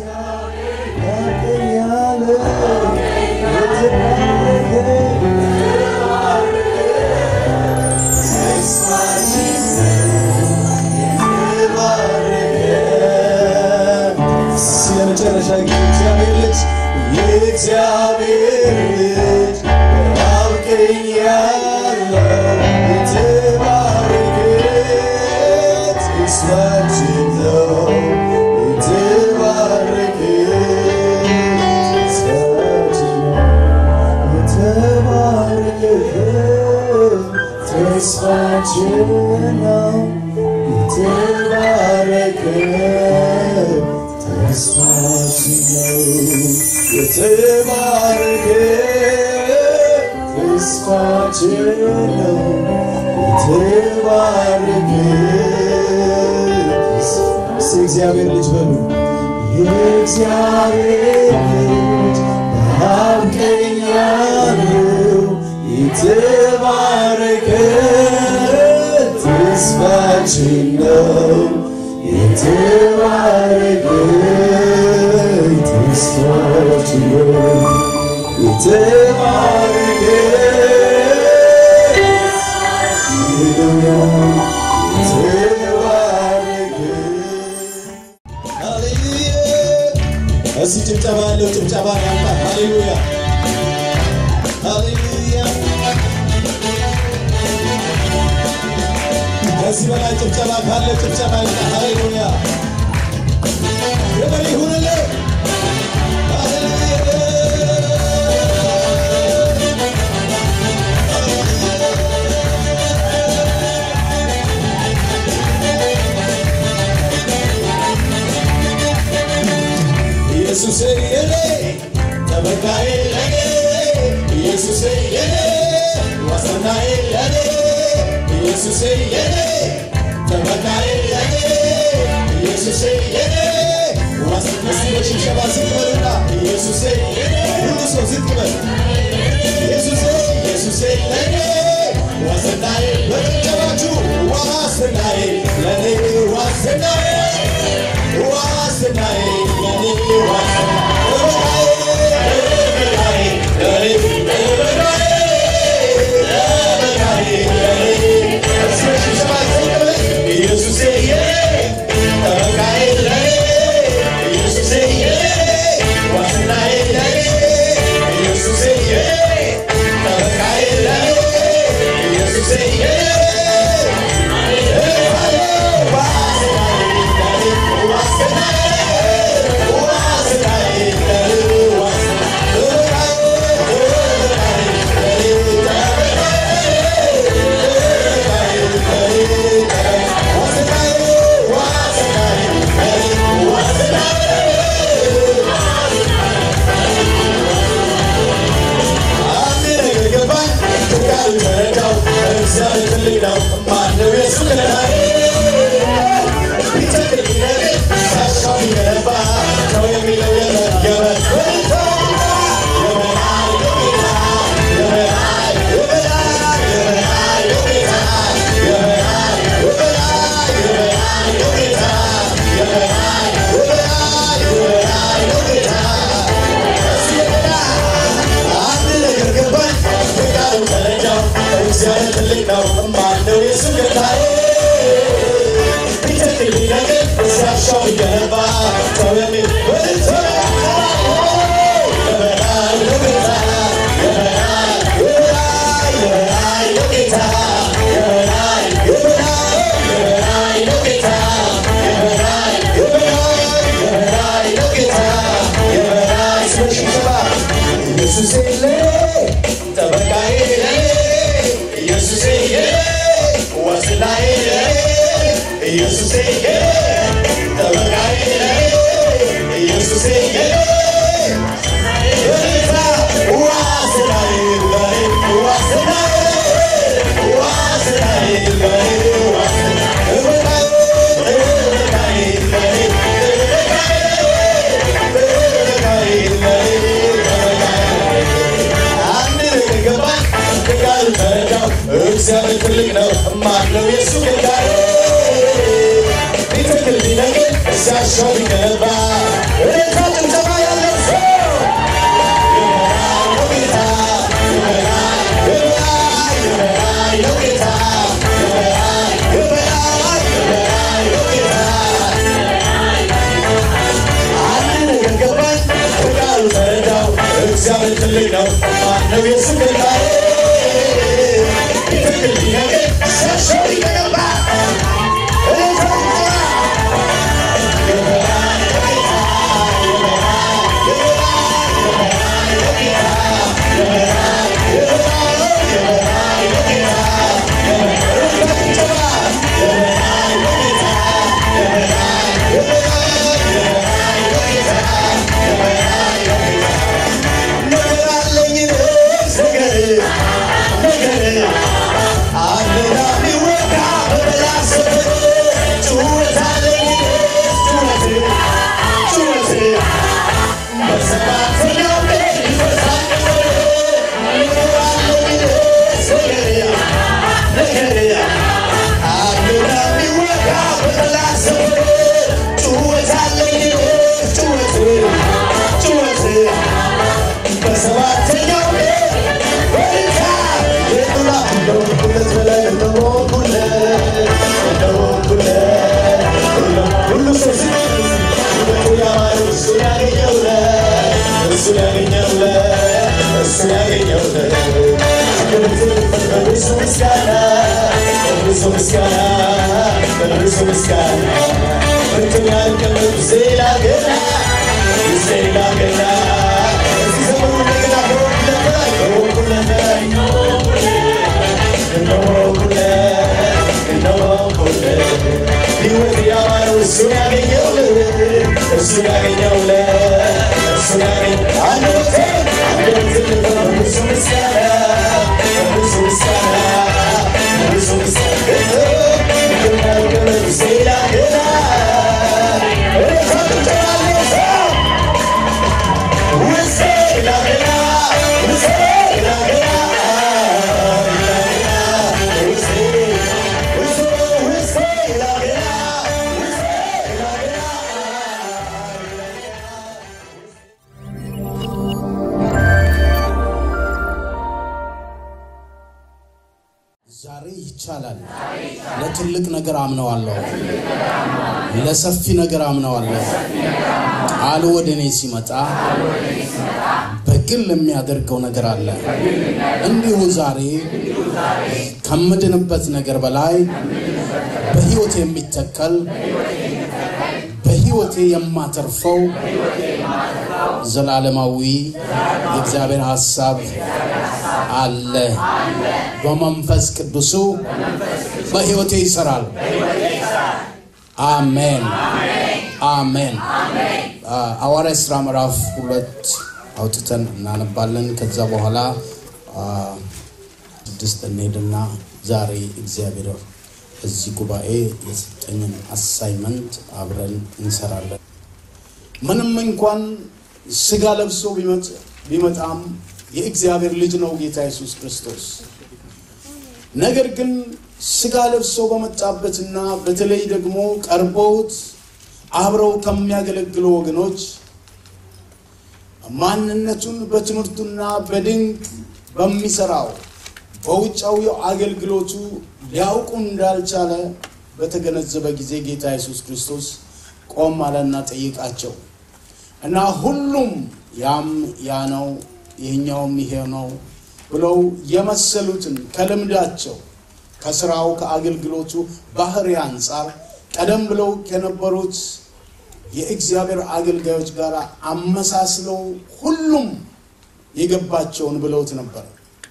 የመጨረሻ የእግዚአብሔር ልጅ የእግዚአብሔር ልጅ አውቀኛለሁ የተባረከ ተስፋችን ነው የተባረከ ተስፋችን ነው የተባረከ ተስፋችን ነው የተባረከ ተስፋችን ነው የተባረከ ተስፋችን ነው የተባረከ እስቲ እግዚአብሔር ልጅ በሉ የእግዚአብሔር ልጅ በአብቀኝ ያለው የተባረከ ተስፋችን ነው የተባረከ ተስፋችን ነው የተባረከ እዚህ ጭብጨባ ያለው ጭብጨባ ያምጣ። ሃሌሉያ ሃሌሉያ። ከዚህ በላይ ጭብጨባ ካለ ጭብጨባ ይምጣ። ሃሌሉያ ክብር ይሁንልህ። ኢየሱስ የኔ ጠበቃዬ ለኔ ኢየሱስ የኔ ዋስትናዬ ለኔ ኢየሱስ የኔ ጠበቃዬ ለኔ ኢየሱስ የኔ ዋስትና ሽብሸባ ዝቅ በሉና ኢየሱስ የኔ ሁሉ ሰው ዝቅ በል ኢየሱስ ኢየሱስ ለኔ ዋስትናዬ በጭብጨባችሁ ዋስትናዬ ለኔ ዋስትናዬ ዋስትናዬ ለኔ እግዚአብሔር ትልቅ ነው ማለው የሱ ጌታዬ ቢተክል ቢነግር እዚያሻው ቢገባ እልልታ እግዚአብሔር ትልቅ ነው ማነው የሱ ጌታዬ ትክክል ነገር ሰው ይገባ ነገር አለኝ ነገር ነገር አለና ሚወጋ በበላስ ጩኸት አለኝ ጩኸት ጩኸት በሰባተኛው ቀን ይፈርሳል ነገር አለኝ ነገር ነገር አለና ሚወጋ በበላስ ጩኸት አለኝ ጩኸት ጩኸት በሰባተኛው ቀን በልታ የጡላ እንደወንኩለት በላይ እንደወንኩለት እንደወንኩለት ሁሉ ሰው ሲሆን ውበቱ ያማረው እሱን ያገኘውለት እሱን ያገኘውለት እሱን ያገኘውለት በብዙ ምስጋና በብዙ ምስጋና በብዙ ምስጋና ብርቱን ያልቀመጡ ዜላ ገና ዜላ ገና እዚህ ዘመኑ እንደገና ከወንኩለት በላይ ከወንኩለት በላይ እንደወንኩለት እንደወንኩለት ሕይወት ያማረው እሱን ያገኘውለት እሱን ያገኘውለት እሱን ያገኘ አንደበቴ አንደበቴ በብዙ ምስጋና በብዙ ምስጋና በብዙ ምስጋና ብርቱን ያልቀመጡ ዜላ ገና እኔ ታጥቻለሁ ሰው ዛሬ ይቻላል። ለትልቅ ነገር አምነዋለሁ። ለሰፊ ነገር አምነዋለሁ። ቃሉ ወደ እኔ ሲመጣ በግል የሚያደርገው ነገር አለ። እንዲሁ ዛሬ ከምድንበት ነገር በላይ በሕይወቴ የሚተከል በሕይወቴ የማተርፈው ዘላለማዊ የእግዚአብሔር ሐሳብ አለ። በመንፈስ ቅዱሱ በሕይወቴ ይሰራል። አሜን አሜን። ሐዋርያት ሥራ ምዕራፍ ሁለት አውጥተን እናነባለን። ከዛ በኋላ አ፣ ስድስት እንሄድና ዛሬ እግዚአብሔር እዚህ ጉባኤ የሰጠኝን አሳይመንት አብረን እንሰራለን። ምንም እንኳን ስጋ ለብሶ ቢመጥ- ቢመጣም የእግዚአብሔር ልጅ ነው ጌታ ኢየሱስ ክርስቶስ። ነገር ግን ስጋ ለብሶ በመጣበትና በተለይ ደግሞ ቀርበውት አብረው ከሚያገለግሉ ወገኖች ማንነቱን በትምህርቱና በድንቅ በሚሰራው በውጫዊው አገልግሎቱ ሊያውቁ እንዳልቻለ በተገነዘበ ጊዜ ጌታ ኢየሱስ ክርስቶስ ቆም አለና ጠይቃቸው እና ሁሉም ያም ያ ነው ይህኛውም ይሄ ነው ብለው የመሰሉትን ከልምዳቸው ከስራው ከአገልግሎቱ ባህሪ አንጻር ቀደም ብለው ከነበሩት የእግዚአብሔር አገልጋዮች ጋር አመሳስለው ሁሉም የገባቸውን ብለውት ነበር።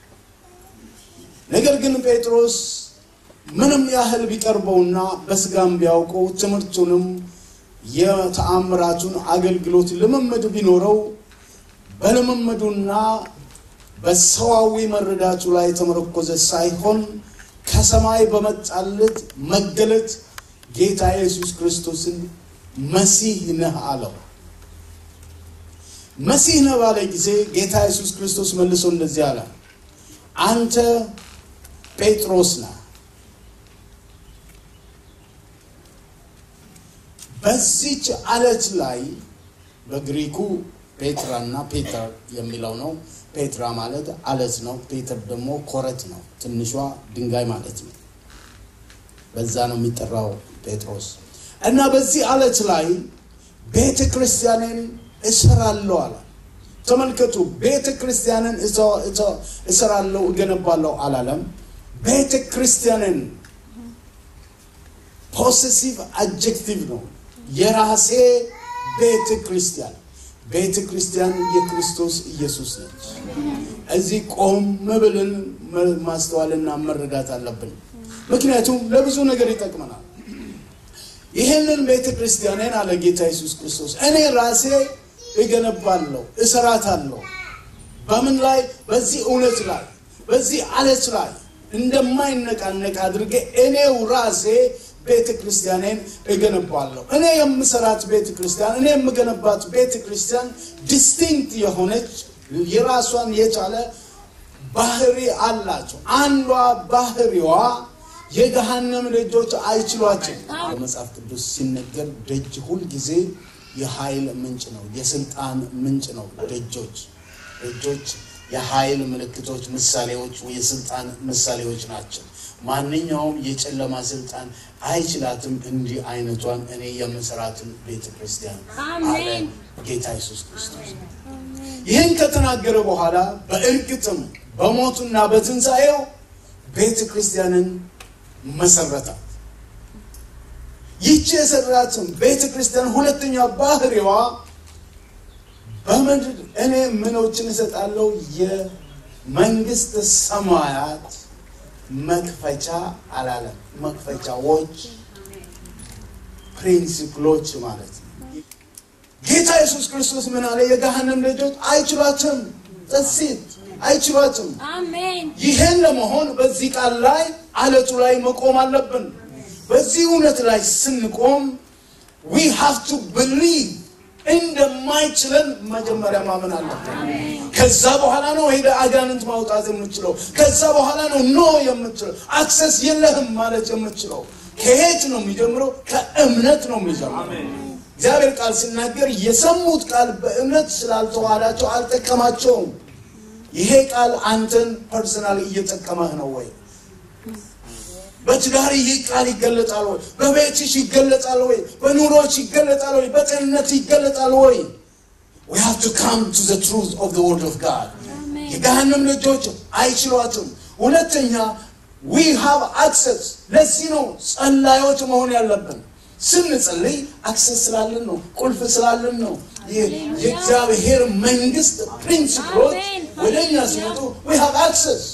ነገር ግን ጴጥሮስ ምንም ያህል ቢቀርበውና በስጋም ቢያውቀው ትምህርቱንም የተአምራቱን አገልግሎት ልምምድ ቢኖረው በልምምዱና በሰዋዊ መረዳቱ ላይ የተመረኮዘ ሳይሆን ከሰማይ በመጣለት መገለጥ ጌታ ኢየሱስ ክርስቶስን መሲህ ነህ አለው። መሲህ ነህ ባለ ጊዜ ጌታ ኢየሱስ ክርስቶስ መልሶ እንደዚህ አለ፣ አንተ ጴጥሮስ ነህ፣ በዚች አለት ላይ በግሪኩ ፔትራና ፔተር የሚለው ነው። ፔትራ ማለት አለት ነው። ፔተር ደግሞ ኮረት ነው፣ ትንሿ ድንጋይ ማለት ነው። በዛ ነው የሚጠራው ጴጥሮስ እና በዚህ አለት ላይ ቤተ ክርስቲያንን እሰራለሁ አለ። ተመልከቱ። ቤተ ክርስቲያንን እሰራለሁ እገነባለሁ አላለም። ቤተ ክርስቲያንን ፖሴሲቭ አጀክቲቭ ነው። የራሴ ቤተ ክርስቲያን ቤተ ክርስቲያን የክርስቶስ ኢየሱስ ነች። እዚህ ቆም ብለን ማስተዋልና መረዳት አለብን። ምክንያቱም ለብዙ ነገር ይጠቅመናል። ይህንን ቤተ ክርስቲያንን አለ ጌታ ኢየሱስ ክርስቶስ እኔ ራሴ እገነባለሁ፣ እሰራታለሁ። በምን ላይ? በዚህ እውነት ላይ፣ በዚህ አለት ላይ እንደማይነቃነቅ አድርጌ እኔው ራሴ ቤተ ክርስቲያኔን እገነባለሁ። እኔ የምሰራት ቤተ ክርስቲያን፣ እኔ የምገነባት ቤተ ክርስቲያን ዲስቲንክት የሆነች የራሷን የቻለ ባህሪ አላቸው። አንዷ ባህሪዋ የገሃነም ደጆች አይችሏቸው። በመጽሐፍ ቅዱስ ሲነገር ደጅ ሁልጊዜ የኃይል ምንጭ ነው፣ የስልጣን ምንጭ ነው። ደጆች ደጆች የኃይል ምልክቶች፣ ምሳሌዎች፣ የስልጣን ምሳሌዎች ናቸው። ማንኛውም የጨለማ ስልጣን አይችላትም። እንዲህ አይነቷን እኔ የምሰራትን ቤተ ክርስቲያን አለ ጌታ ኢየሱስ ክርስቶስ። ይህን ከተናገረ በኋላ በእርግጥም በሞቱና በትንሣኤው ቤተ ክርስቲያንን መሰረታት። ይቺ የሰራትን ቤተ ክርስቲያን ሁለተኛ ባህሪዋ በምድር እኔ ምኖችን እሰጣለሁ የመንግስት ሰማያት መክፈቻ አላለም። መክፈቻዎች ፕሪንሲፕሎች ማለት ነው። ጌታ ኢየሱስ ክርስቶስ ምን አለ? የገሃነም ደጆች አይችሏትም። ጥሲት አይችሏትም። አሜን ይህን ለመሆን በዚህ ቃል ላይ አለቱ ላይ መቆም አለብን። በዚህ እውነት ላይ ስንቆም ዊ ሃቭ ቱ ብሊቭ እንደማይችለን መጀመሪያ ማመን አለብን። ከዛ በኋላ ነው ሄደ አጋንንት ማውጣት የምችለው። ከዛ በኋላ ነው ኖ የምችለው አክሰስ የለህም ማለት የምችለው። ከየት ነው የሚጀምረው? ከእምነት ነው የሚጀምረው። እግዚአብሔር ቃል ሲናገር የሰሙት ቃል በእምነት ስላልተዋሃዳቸው አልጠቀማቸውም። ይሄ ቃል አንተን ፐርሰናል እየጠቀመህ ነው ወይ? በትዳር ይህ ቃል ይገለጣል ወይ? በቤትሽ ይገለጣል ወይ? በኑሮች ይገለጣል ወይ? በጤንነት ይገለጣል ወይ? we have to come to the truth of the word of God የገሃነም ልጆች አይችሏትም። ሁለተኛ we have access ለዚህ ነው ጸላዮች መሆን ያለብን። ስንጸልይ አክሰስ ስላለን ነው፣ ቁልፍ ስላለን ነው። የእግዚአብሔር መንግስት ፕሪንሲፕሎች ወደ እኛ ሲመጡ we have access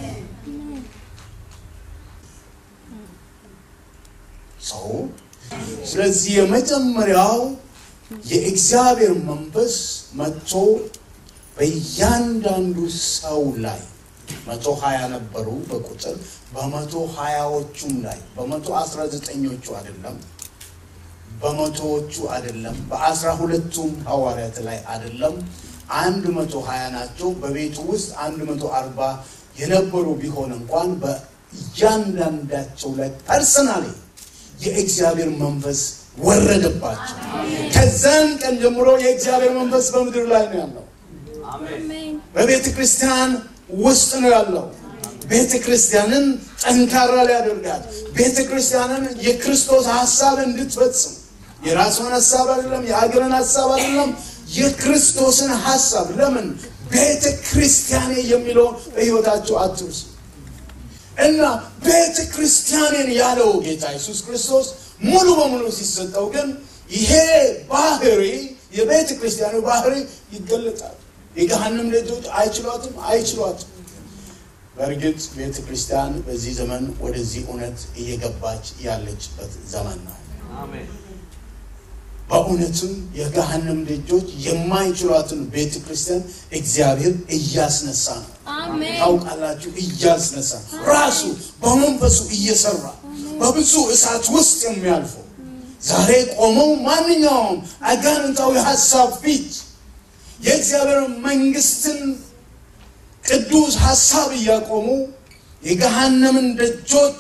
ሰው ስለዚህ የመጀመሪያው የእግዚአብሔር መንፈስ መጥቶ በእያንዳንዱ ሰው ላይ መቶ ሀያ ነበሩ በቁጥር በመቶ ሀያዎቹም ላይ በመቶ አስራ ዘጠኞቹ አይደለም በመቶዎቹ አይደለም በአስራ ሁለቱም ሐዋርያት ላይ አይደለም አንድ መቶ ሀያ ናቸው በቤቱ ውስጥ አንድ መቶ አርባ የነበሩ ቢሆን እንኳን በእያንዳንዳቸው ላይ ፐርሰናሊ የእግዚአብሔር መንፈስ ወረደባቸው ከዛን ቀን ጀምሮ የእግዚአብሔር መንፈስ በምድር ላይ ነው ያለው አሜን በቤተ ክርስቲያን ውስጥ ነው ያለው ቤተ ክርስቲያንን ጠንካራ ሊያደርጋት ቤተ ክርስቲያንን የክርስቶስ ሀሳብ እንድትፈጽም የራሷን ሀሳብ አይደለም የሀገርን ሀሳብ አይደለም የክርስቶስን ሀሳብ ለምን ቤተ ክርስቲያኔ የሚለውን በህይወታቸው አትርሱ እና ቤተ ክርስቲያንን ያለው ጌታ ኢየሱስ ክርስቶስ ሙሉ በሙሉ ሲሰጠው ግን ይሄ ባህሪ የቤተ ክርስቲያኑ ባህሪ ይገለጣል የገሃንም ልጆች አይችሏትም አይችሏትም በእርግጥ ቤተ ክርስቲያን በዚህ ዘመን ወደዚህ እውነት እየገባች ያለችበት ዘመን ነው በእውነትም የገሃነም ልጆች የማይችሏትን ቤተ ክርስቲያን እግዚአብሔር እያስነሳ ነው አሜን ታውቃላችሁ እያስነሳ ራሱ በመንፈሱ እየሰራ በብዙ እሳት ውስጥ የሚያልፈው ዛሬ ቆመው ማንኛውም አጋንንታዊ ሀሳብ ፊት የእግዚአብሔር መንግስትን ቅዱስ ሀሳብ እያቆሙ የገሃነምን ደጆች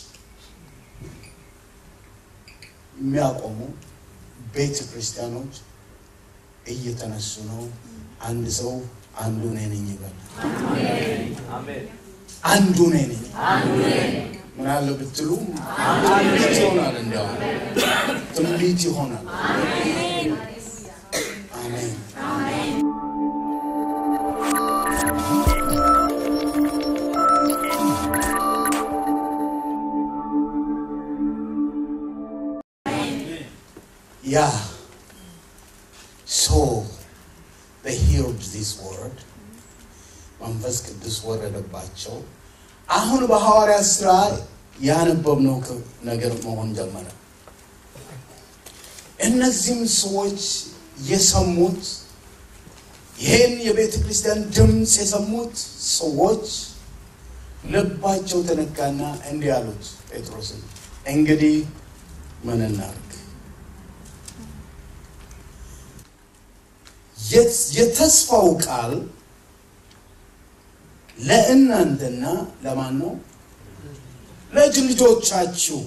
የሚያቆሙ ቤተ ክርስቲያኖች እየተነሱ ነው አንድ ሰው አንዱ እኔ ነኝ ይበል አንዱ እኔ ነኝ ምን አለ ብትሉ ትንቢት ይሆናል እንዲያውም ትንቢት ይሆናል አሜን So they heard this word. መንፈስ ቅዱስ ወረደባቸው። አሁን በሐዋርያት ሥራ ያነበብነው ክ- ነገር መሆን ጀመረ። እነዚህም ሰዎች የሰሙት ይህን የቤተ ክርስቲያን ድምፅ የሰሙት ሰዎች ልባቸው ተነካና እንዲህ አሉት ጴጥሮስን፣ እንግዲህ ምን እናድርግ? የት- የተስፋው ቃል ለእናንተና ለማን ነው? ለልጅ ልጆቻችሁ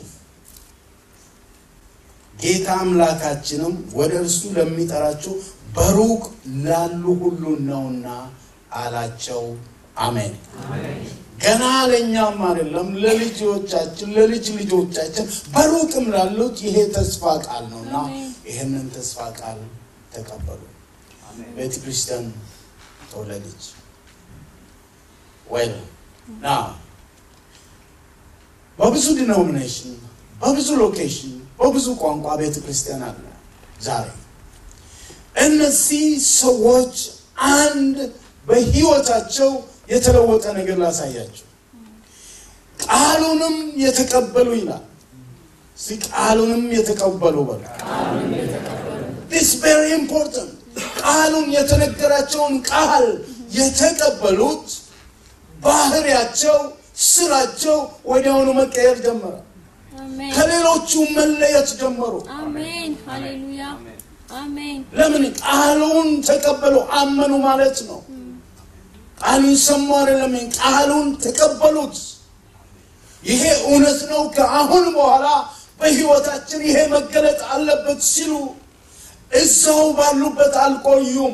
ጌታ አምላካችንም ወደ እርሱ ለሚጠራችሁ በሩቅ ላሉ ሁሉ ነውና አላቸው። አሜን። ገና ለእኛም አይደለም ለልጆቻችን፣ ለልጅ ልጆቻችን በሩቅም ላሉት ይሄ ተስፋ ቃል ነውና አሜን። ይህንን ተስፋ ቃል ተቀበሉ። ቤተ ክርስቲያን ተወለደች። ወይም ና በብዙ ዲኖሚኔሽን በብዙ ሎኬሽን በብዙ ቋንቋ ቤተ ክርስቲያን አለ ዛሬ። እነዚህ ሰዎች አንድ በህይወታቸው የተለወጠ ነገር ላሳያቸው። ቃሉንም የተቀበሉ ይላል። እስኪ ቃሉንም የተቀበሉ በሉ። ዲስ ቬሪ ኢምፖርታንት። ቃሉን የተነገራቸውን ቃል የተቀበሉት ባህሪያቸው፣ ስራቸው ወዲያውኑ መቀየር ጀመረ። አሜን ከሌሎቹ መለየት ጀመሩ። አሜን ሃሌሉያ አሜን ለምን? ቃሉን ተቀበሉ፣ አመኑ ማለት ነው። ቃሉን ሰሙ አይደለም፣ ቃሉን ተቀበሉት። ይሄ እውነት ነው፣ ከአሁን በኋላ በህይወታችን ይሄ መገለጥ አለበት ሲሉ እዛው ባሉበት አልቆዩም።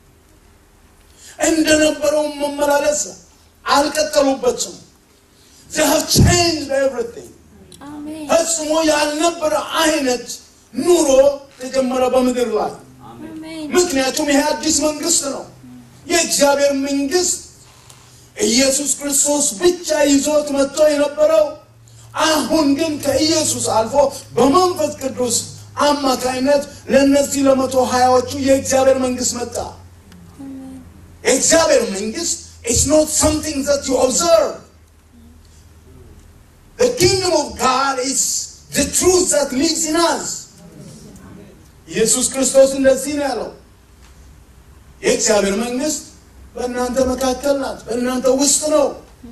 እንደነበረው መመላለስ አልቀጠሉበትም። they have changed everything አሜን ፈጽሞ ያልነበረ አይነት ኑሮ ተጀመረ በምድር ላይ። አሜን ምክንያቱም ይሄ አዲስ መንግስት ነው። የእግዚአብሔር መንግስት ኢየሱስ ክርስቶስ ብቻ ይዞት መጥቶ የነበረው አሁን ግን ከኢየሱስ አልፎ በመንፈስ ቅዱስ አማካይነት ለእነዚህ ለመቶ ሀያዎቹ የእግዚአብሔር መንግስት መጣ። የእግዚአብሔር መንግስት is not something that you observe. The kingdom of God is the truth that lives in us. ኢየሱስ ክርስቶስ እንደዚህ ነው ያለው። የእግዚአብሔር መንግስት በእናንተ መካከል ናት፣ በእናንተ ውስጥ ነው።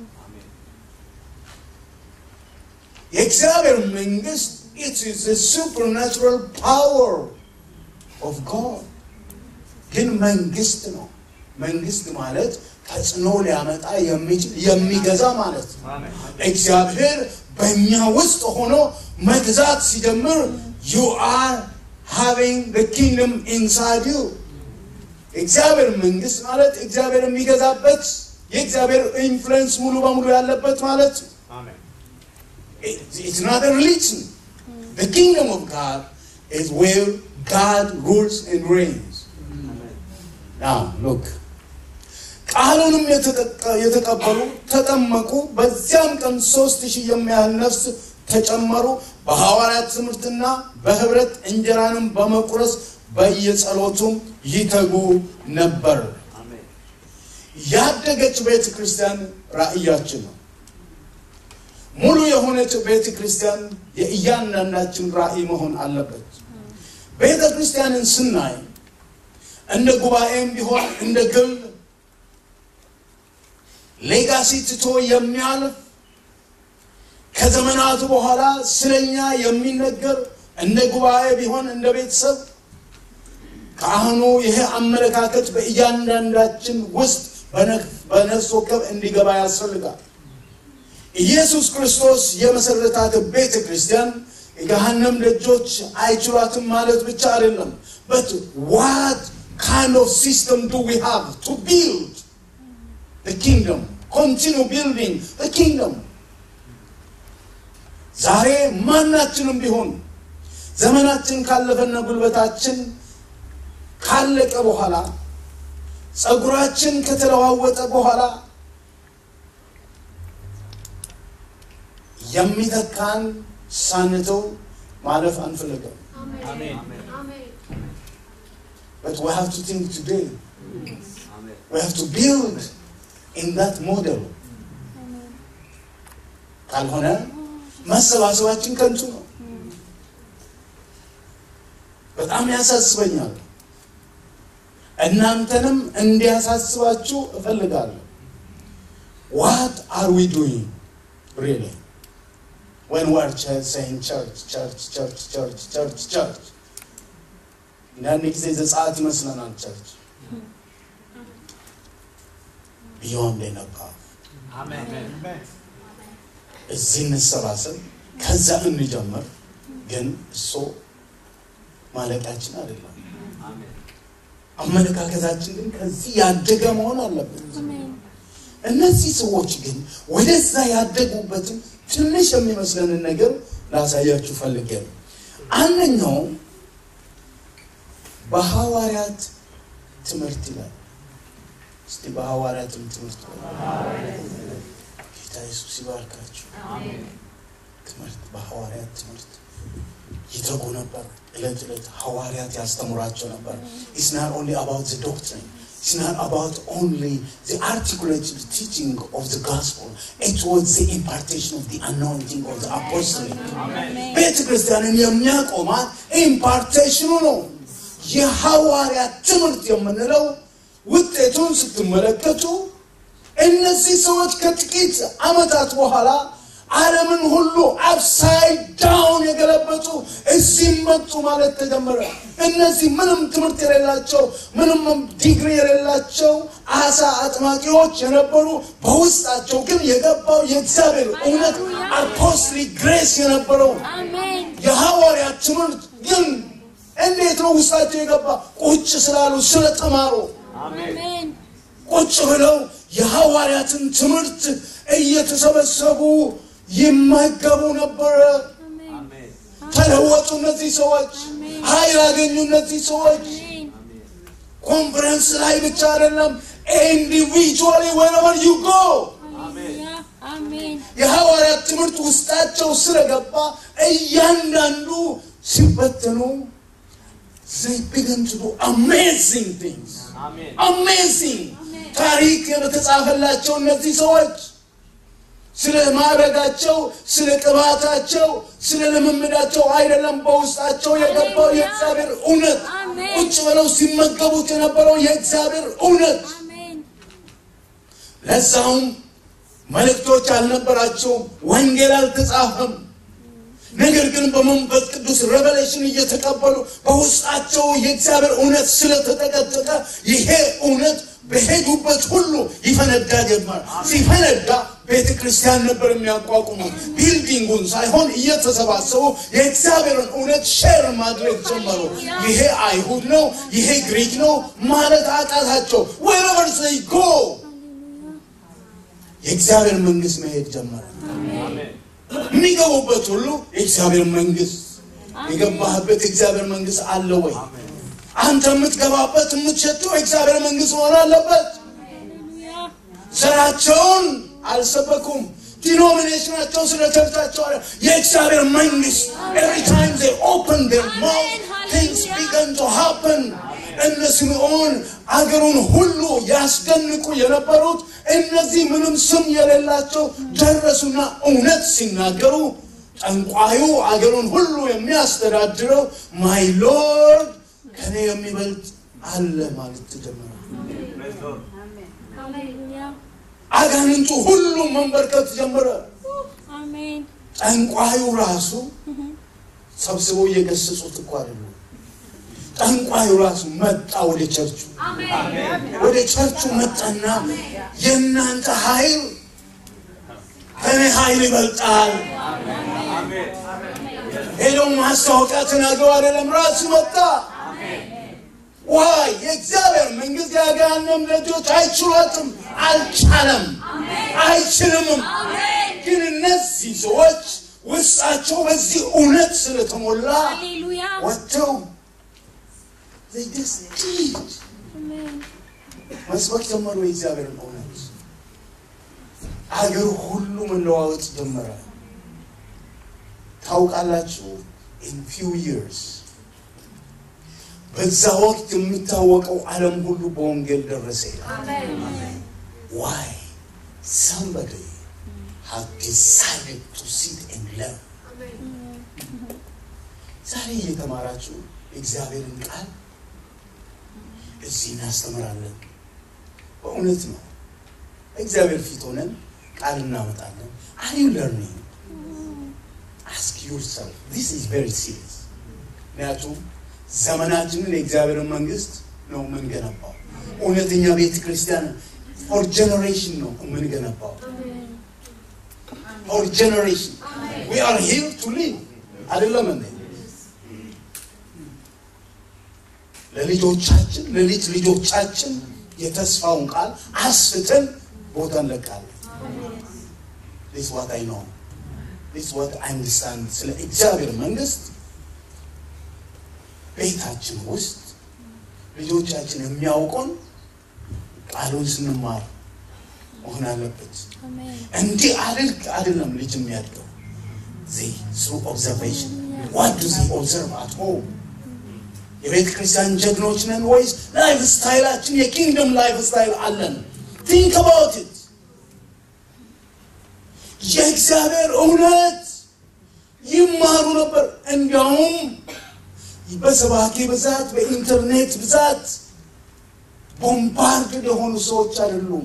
የእግዚአብሔር መንግስት it is the supernatural power of God ግን መንግስት ነው። መንግስት ማለት ተጽዕኖ ሊያመጣ የሚችል የሚገዛ ማለት ነው። እግዚአብሔር በእኛ ውስጥ ሆኖ መግዛት ሲጀምር you are having the kingdom inside you እግዚአብሔር መንግስት ማለት እግዚአብሔር የሚገዛበት የእግዚአብሔር ኢንፍሉዌንስ ሙሉ በሙሉ ያለበት ማለት ነው። It- It's not a religion. The kingdom of God is where God rules and reigns. Now, look. ቃሉንም የተጠቀ- የተቀበሉ ተጠመቁ። በዚያም ቀን ሶስት ሺህ የሚያህል ነፍስ ተጨመሩ። በሐዋርያት ትምህርትና በህብረት እንጀራንም በመቁረስ በየጸሎቱም ይተጉ ነበር። ያደገች ቤተ ክርስቲያን ራእያችን ነው። ሙሉ የሆነች ቤተ ክርስቲያን የእያንዳንዳችን ራእይ መሆን አለበት። ቤተ ክርስቲያንን ስናይ እንደ ጉባኤም ቢሆን እንደ ግል ሌጋሲ ትቶ የሚያልፍ ከዘመናቱ በኋላ ስለኛ የሚነገር እንደ ጉባኤ ቢሆን እንደ ቤተሰብ ካህኑ ይሄ አመለካከት በእያንዳንዳችን ውስጥ በነፍ- በነፍስ ወከፍ እንዲገባ ያስፈልጋል። ኢየሱስ ክርስቶስ የመሰረታት ቤተ ክርስቲያን የገሃነም ደጆች አይችሏትም ማለት ብቻ አይደለም። በት ዋት ካይንድ ኦፍ ሲስተም ዱ ዊ ሃቭ ቱ ቢልድ the kingdom continue building the kingdom ዛሬ ማናችንም ቢሆን ዘመናችን ካለፈና ጉልበታችን ካለቀ በኋላ ጸጉራችን ከተለዋወጠ በኋላ የሚተካን ሳንተው ማለፍ አንፈልግም። But we have to think today. We have to build in that model. ካልሆነ መሰባሰባችን ከንቱ ነው። በጣም ያሳስበኛል። እናንተንም እንዲያሳስባችሁ እፈልጋለሁ። What are we doing really when we are ch- saying church, church, church, church, church, church? አንዳንድ ጊዜ ዘጸአት ይመስለናል ቸርች ቢዮንድ የነባ እዚህ እንሰባሰብ፣ ከዛ እንጀምር። ግን እሱ ማለቃችን አይደለም። አመለካከታችን ግን ከዚህ ያደገ መሆን አለበት። አሜን እነዚህ ሰዎች ግን ወደዛ ያደጉበትን ትንሽ የሚመስለንን ነገር ላሳያችሁ ፈልጌ ነው። አንደኛው በሐዋርያት ትምህርት ይላል። እስቲ በሐዋርያትም ትምህርት በሉ። ጌታ ኢየሱስ ይባርካችሁ። ትምህርት በሐዋርያት ትምህርት ይተጉ ነበር። ዕለት ዕለት ሐዋርያት ያስተምራቸው ነበር። ኢትስ ናት ኦንሊ አባውት ዘ ዶክትሪን ኢትስ ናት አባውት ኦንሊ ዘ አርቲኩሌትድ ቲቺንግ ኦፍ ዘ ጋስፖል ኢት ዋዝ ዘ ኢምፓርቴሽን ኦፍ ዘ አናውንቲንግ ኦፍ ዘ አፖስትሊክ ቤተ ክርስቲያንን የሚያቆማት ኢምፓርቴሽኑ ነው። የሐዋርያት ትምህርት የምንለው ውጤቱን ስትመለከቱ እነዚህ ሰዎች ከጥቂት ዓመታት በኋላ ዓለምን ሁሉ አፕሳይድ ዳውን የገለበጡ እዚህም መጡ ማለት ተጀመረ። እነዚህ ምንም ትምህርት የሌላቸው ምንም ዲግሪ የሌላቸው አሳ አጥማቂዎች የነበሩ በውስጣቸው ግን የገባው የእግዚአብሔር እውነት አፖስትሊክ ግሬስ የነበረው አሜን የሐዋርያት ትምህርት ግን እንዴት ነው ውስጣቸው የገባ? ቁጭ ስላሉ ስለተማሩ አሜን ቁጭ ብለው የሐዋርያትን ትምህርት እየተሰበሰቡ ይመገቡ ነበረ። አሜን ተለወጡ። እነዚህ ሰዎች ኃይል አገኙ። እነዚህ ሰዎች አሜን ኮንፈረንስ ላይ ብቻ አይደለም፣ ኢንዲቪጁዋሊ wherever you go ሃሌሉያ አሜን የሐዋርያት ትምህርት ውስጣቸው ስለገባ እያንዳንዱ ሲበተኑ they begin to do amazing things amazing ታሪክ የተጻፈላቸው እነዚህ ሰዎች ስለ ማዕረጋቸው ስለ ቅባታቸው ስለ ልምምዳቸው አይደለም በውስጣቸው የገባው የእግዚአብሔር እውነት አሜን። ቁጭ ብለው ሲመገቡት የነበረው የእግዚአብሔር እውነት አሜን ለዛውም መልእክቶች አልነበራቸውም ወንጌል አልተጻፈም ነገር ግን በመንፈስ ቅዱስ ሬቨሌሽን እየተቀበሉ በውስጣቸው የእግዚአብሔር እውነት ስለተጠቀጠቀ ይሄ እውነት በሄዱበት ሁሉ ይፈነዳ ጀመር ሲፈነዳ ቤተ ክርስቲያን ነበር የሚያቋቁሙት ቢልዲንጉን ሳይሆን እየተሰባሰቡ የእግዚአብሔርን እውነት ሼር ማድረግ ጀመሩ ይሄ አይሁድ ነው ይሄ ግሪክ ነው ማለት አቃታቸው wherever they go የእግዚአብሔር መንግስት መሄድ ጀመረ የሚገቡበት ሁሉ የእግዚአብሔር መንግስት የገባህበት የእግዚአብሔር መንግስት አለ ወይ አንተ የምትገባበት የምትሸጠው የእግዚአብሔር መንግስት መሆን አለበት ሃሌሉያ ዘራቸውን አልሰበኩም ዲኖሚኔሽናቸው ስለ ቸርቻቸው አለ የእግዚአብሔር መንግስት every time they open their mouth things begin to happen እነ ስምዖን አገሩን ሁሉ ያስደንቁ የነበሩት እነዚህ ምንም ስም የሌላቸው ደረሱና እውነት ሲናገሩ ጠንቋዩ አገሩን ሁሉ የሚያስተዳድረው ማይ ሎርድ ከኔ የሚበልጥ አለ ማለት ተጀመረ ሃሌሉያ አጋንንቱ ሁሉ መንበርከት ጀመረ አሜን ጠንቋዩ ራሱ ሰብስበው እየገሰጹት እኮ አይደለም ጠንቋዩ ራሱ መጣ ወደ ቸርቹ ወደ ቸርቹ መጣና የእናንተ ኃይል ከኔ ኃይል ይበልጣል ሄደው ማስታወቂያ ተናግረው አይደለም ራሱ መጣ ዋይ የእግዚአብሔር መንግስት የአጋንንት ልጆች አይችሏትም አልቻለም አይችልምም ግን እነዚህ ሰዎች ውስጣቸው በዚህ እውነት ስለተሞላ ሃሌሉያ ወጥተው they just did አሜን መስበክ ጀመሩ የእግዚአብሔርን እውነት አገር ሁሉ መለዋወጥ ጀመረ ታውቃላችሁ in few years በዛ ወቅት የሚታወቀው ዓለም ሁሉ በወንጌል ደረሰ ይላል። Why? Somebody has decided to sit and learn. ዛሬ እየተማራችሁ እግዚአብሔርን ቃል እዚህ እናስተምራለን። በእውነት ነው። እግዚአብሔር ፊት ሆነን ቃል እናመጣለን። አር ዩ ለርኒንግ አስክ ዩርሰልፍ ዲስ ኢዝ ቬሪ ሲሪየስ። ምክንያቱም ዘመናችንን የእግዚአብሔርን መንግስት ነው የምንገነባው። እውነተኛ ቤተ ክርስቲያን ፎር ጀኔሬሽን ነው የምንገነባው። ፎር ጀኔሬሽን ዊ አር ሂር ቱ ሊቭ አይደለም እንዴ? ለልጆቻችን ለልጅ ልጆቻችን የተስፋውን ቃል አስፍተን ቦታ እንለቃለን። ዲስ ዋት አይ ኖ ዲስ ዋት አይ አንደርስታንድ ስለ እግዚአብሔር መንግስት ቤታችን ውስጥ ልጆቻችን የሚያውቁን ቃሉን ስንማር መሆን አለበት። አሜን እንዲህ አድርግ አይደለም ልጅ የሚያድገው ዚ ስሩ ኦብዘርቬሽን ዋት ዱ ዚ ኦብዘርቭ አት ሆም የቤተ ክርስቲያን ጀግኖች ነን ወይስ ላይፍ ስታይላችን የኪንግደም ላይፍ ስታይል አለን? ቲንክ አባውት ኢት። የእግዚአብሔር እውነት ይማሩ ነበር። እንዲያውም በሰባኪ ብዛት፣ በኢንተርኔት ብዛት ቦምባርድ የሆኑ ሰዎች አይደሉም።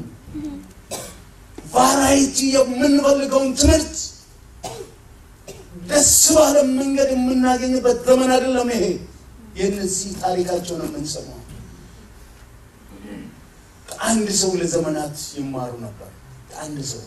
ቫራይቲ የምንፈልገውን ትምህርት ደስ ባለ መንገድ የምናገኝበት ዘመን አይደለም ይሄ። የእነዚህ ታሪካቸውን የምንሰማው ከአንድ ሰው ለዘመናት ይማሩ ነበር። ከአንድ ሰው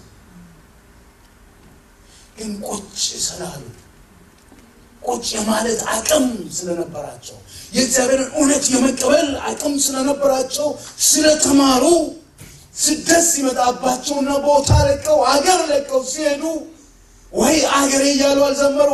ግን ቁጭ ስላሉ ቁጭ የማለት አቅም ስለነበራቸው የእግዚአብሔርን እውነት የመቀበል አቅም ስለነበራቸው ስለተማሩ ስደት ሲመጣባቸውና ቦታ ለቀው አገር ለቀው ሲሄዱ ወይ አገሬ እያሉ አልዘመሩ።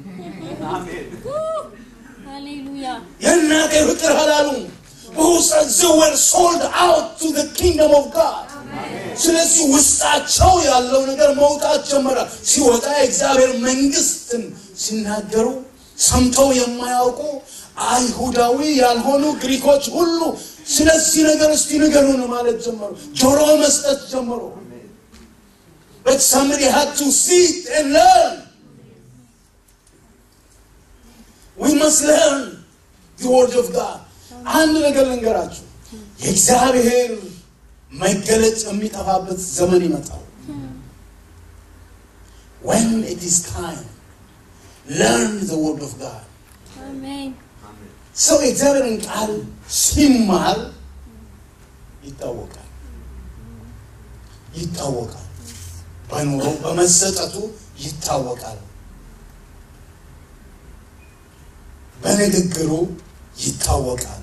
ሃሌሉያ የእናቴ ፍቅር አላሉም። በውስጣቸው ወር ሶልድ አውት ቱ ዘ ኪንግደም ኦፍ ጋድ። ስለዚህ ውስጣቸው ያለው ነገር መውጣት ጀመረ። ሲወጣ የእግዚአብሔር መንግስትን ሲናገሩ ሰምተው የማያውቁ አይሁዳዊ ያልሆኑ ግሪኮች ሁሉ ስለዚህ ነገር እስቲ ንገሩን ማለት ጀመሩ። ጆሮ መስጠት ጀመሩ። But somebody had to sit and learn. We must learn the word of God. አንድ ነገር ልንገራችሁ፣ የእግዚአብሔር መገለጥ የሚጠፋበት ዘመን ይመጣል። When it is time, learn the word of God. አሜን ሰው የእግዚአብሔርን ቃል ሲማር ይታወቃል ይታወቃል። በኑሮ በመሰጠቱ ይታወቃል። በንግግሩ ይታወቃል።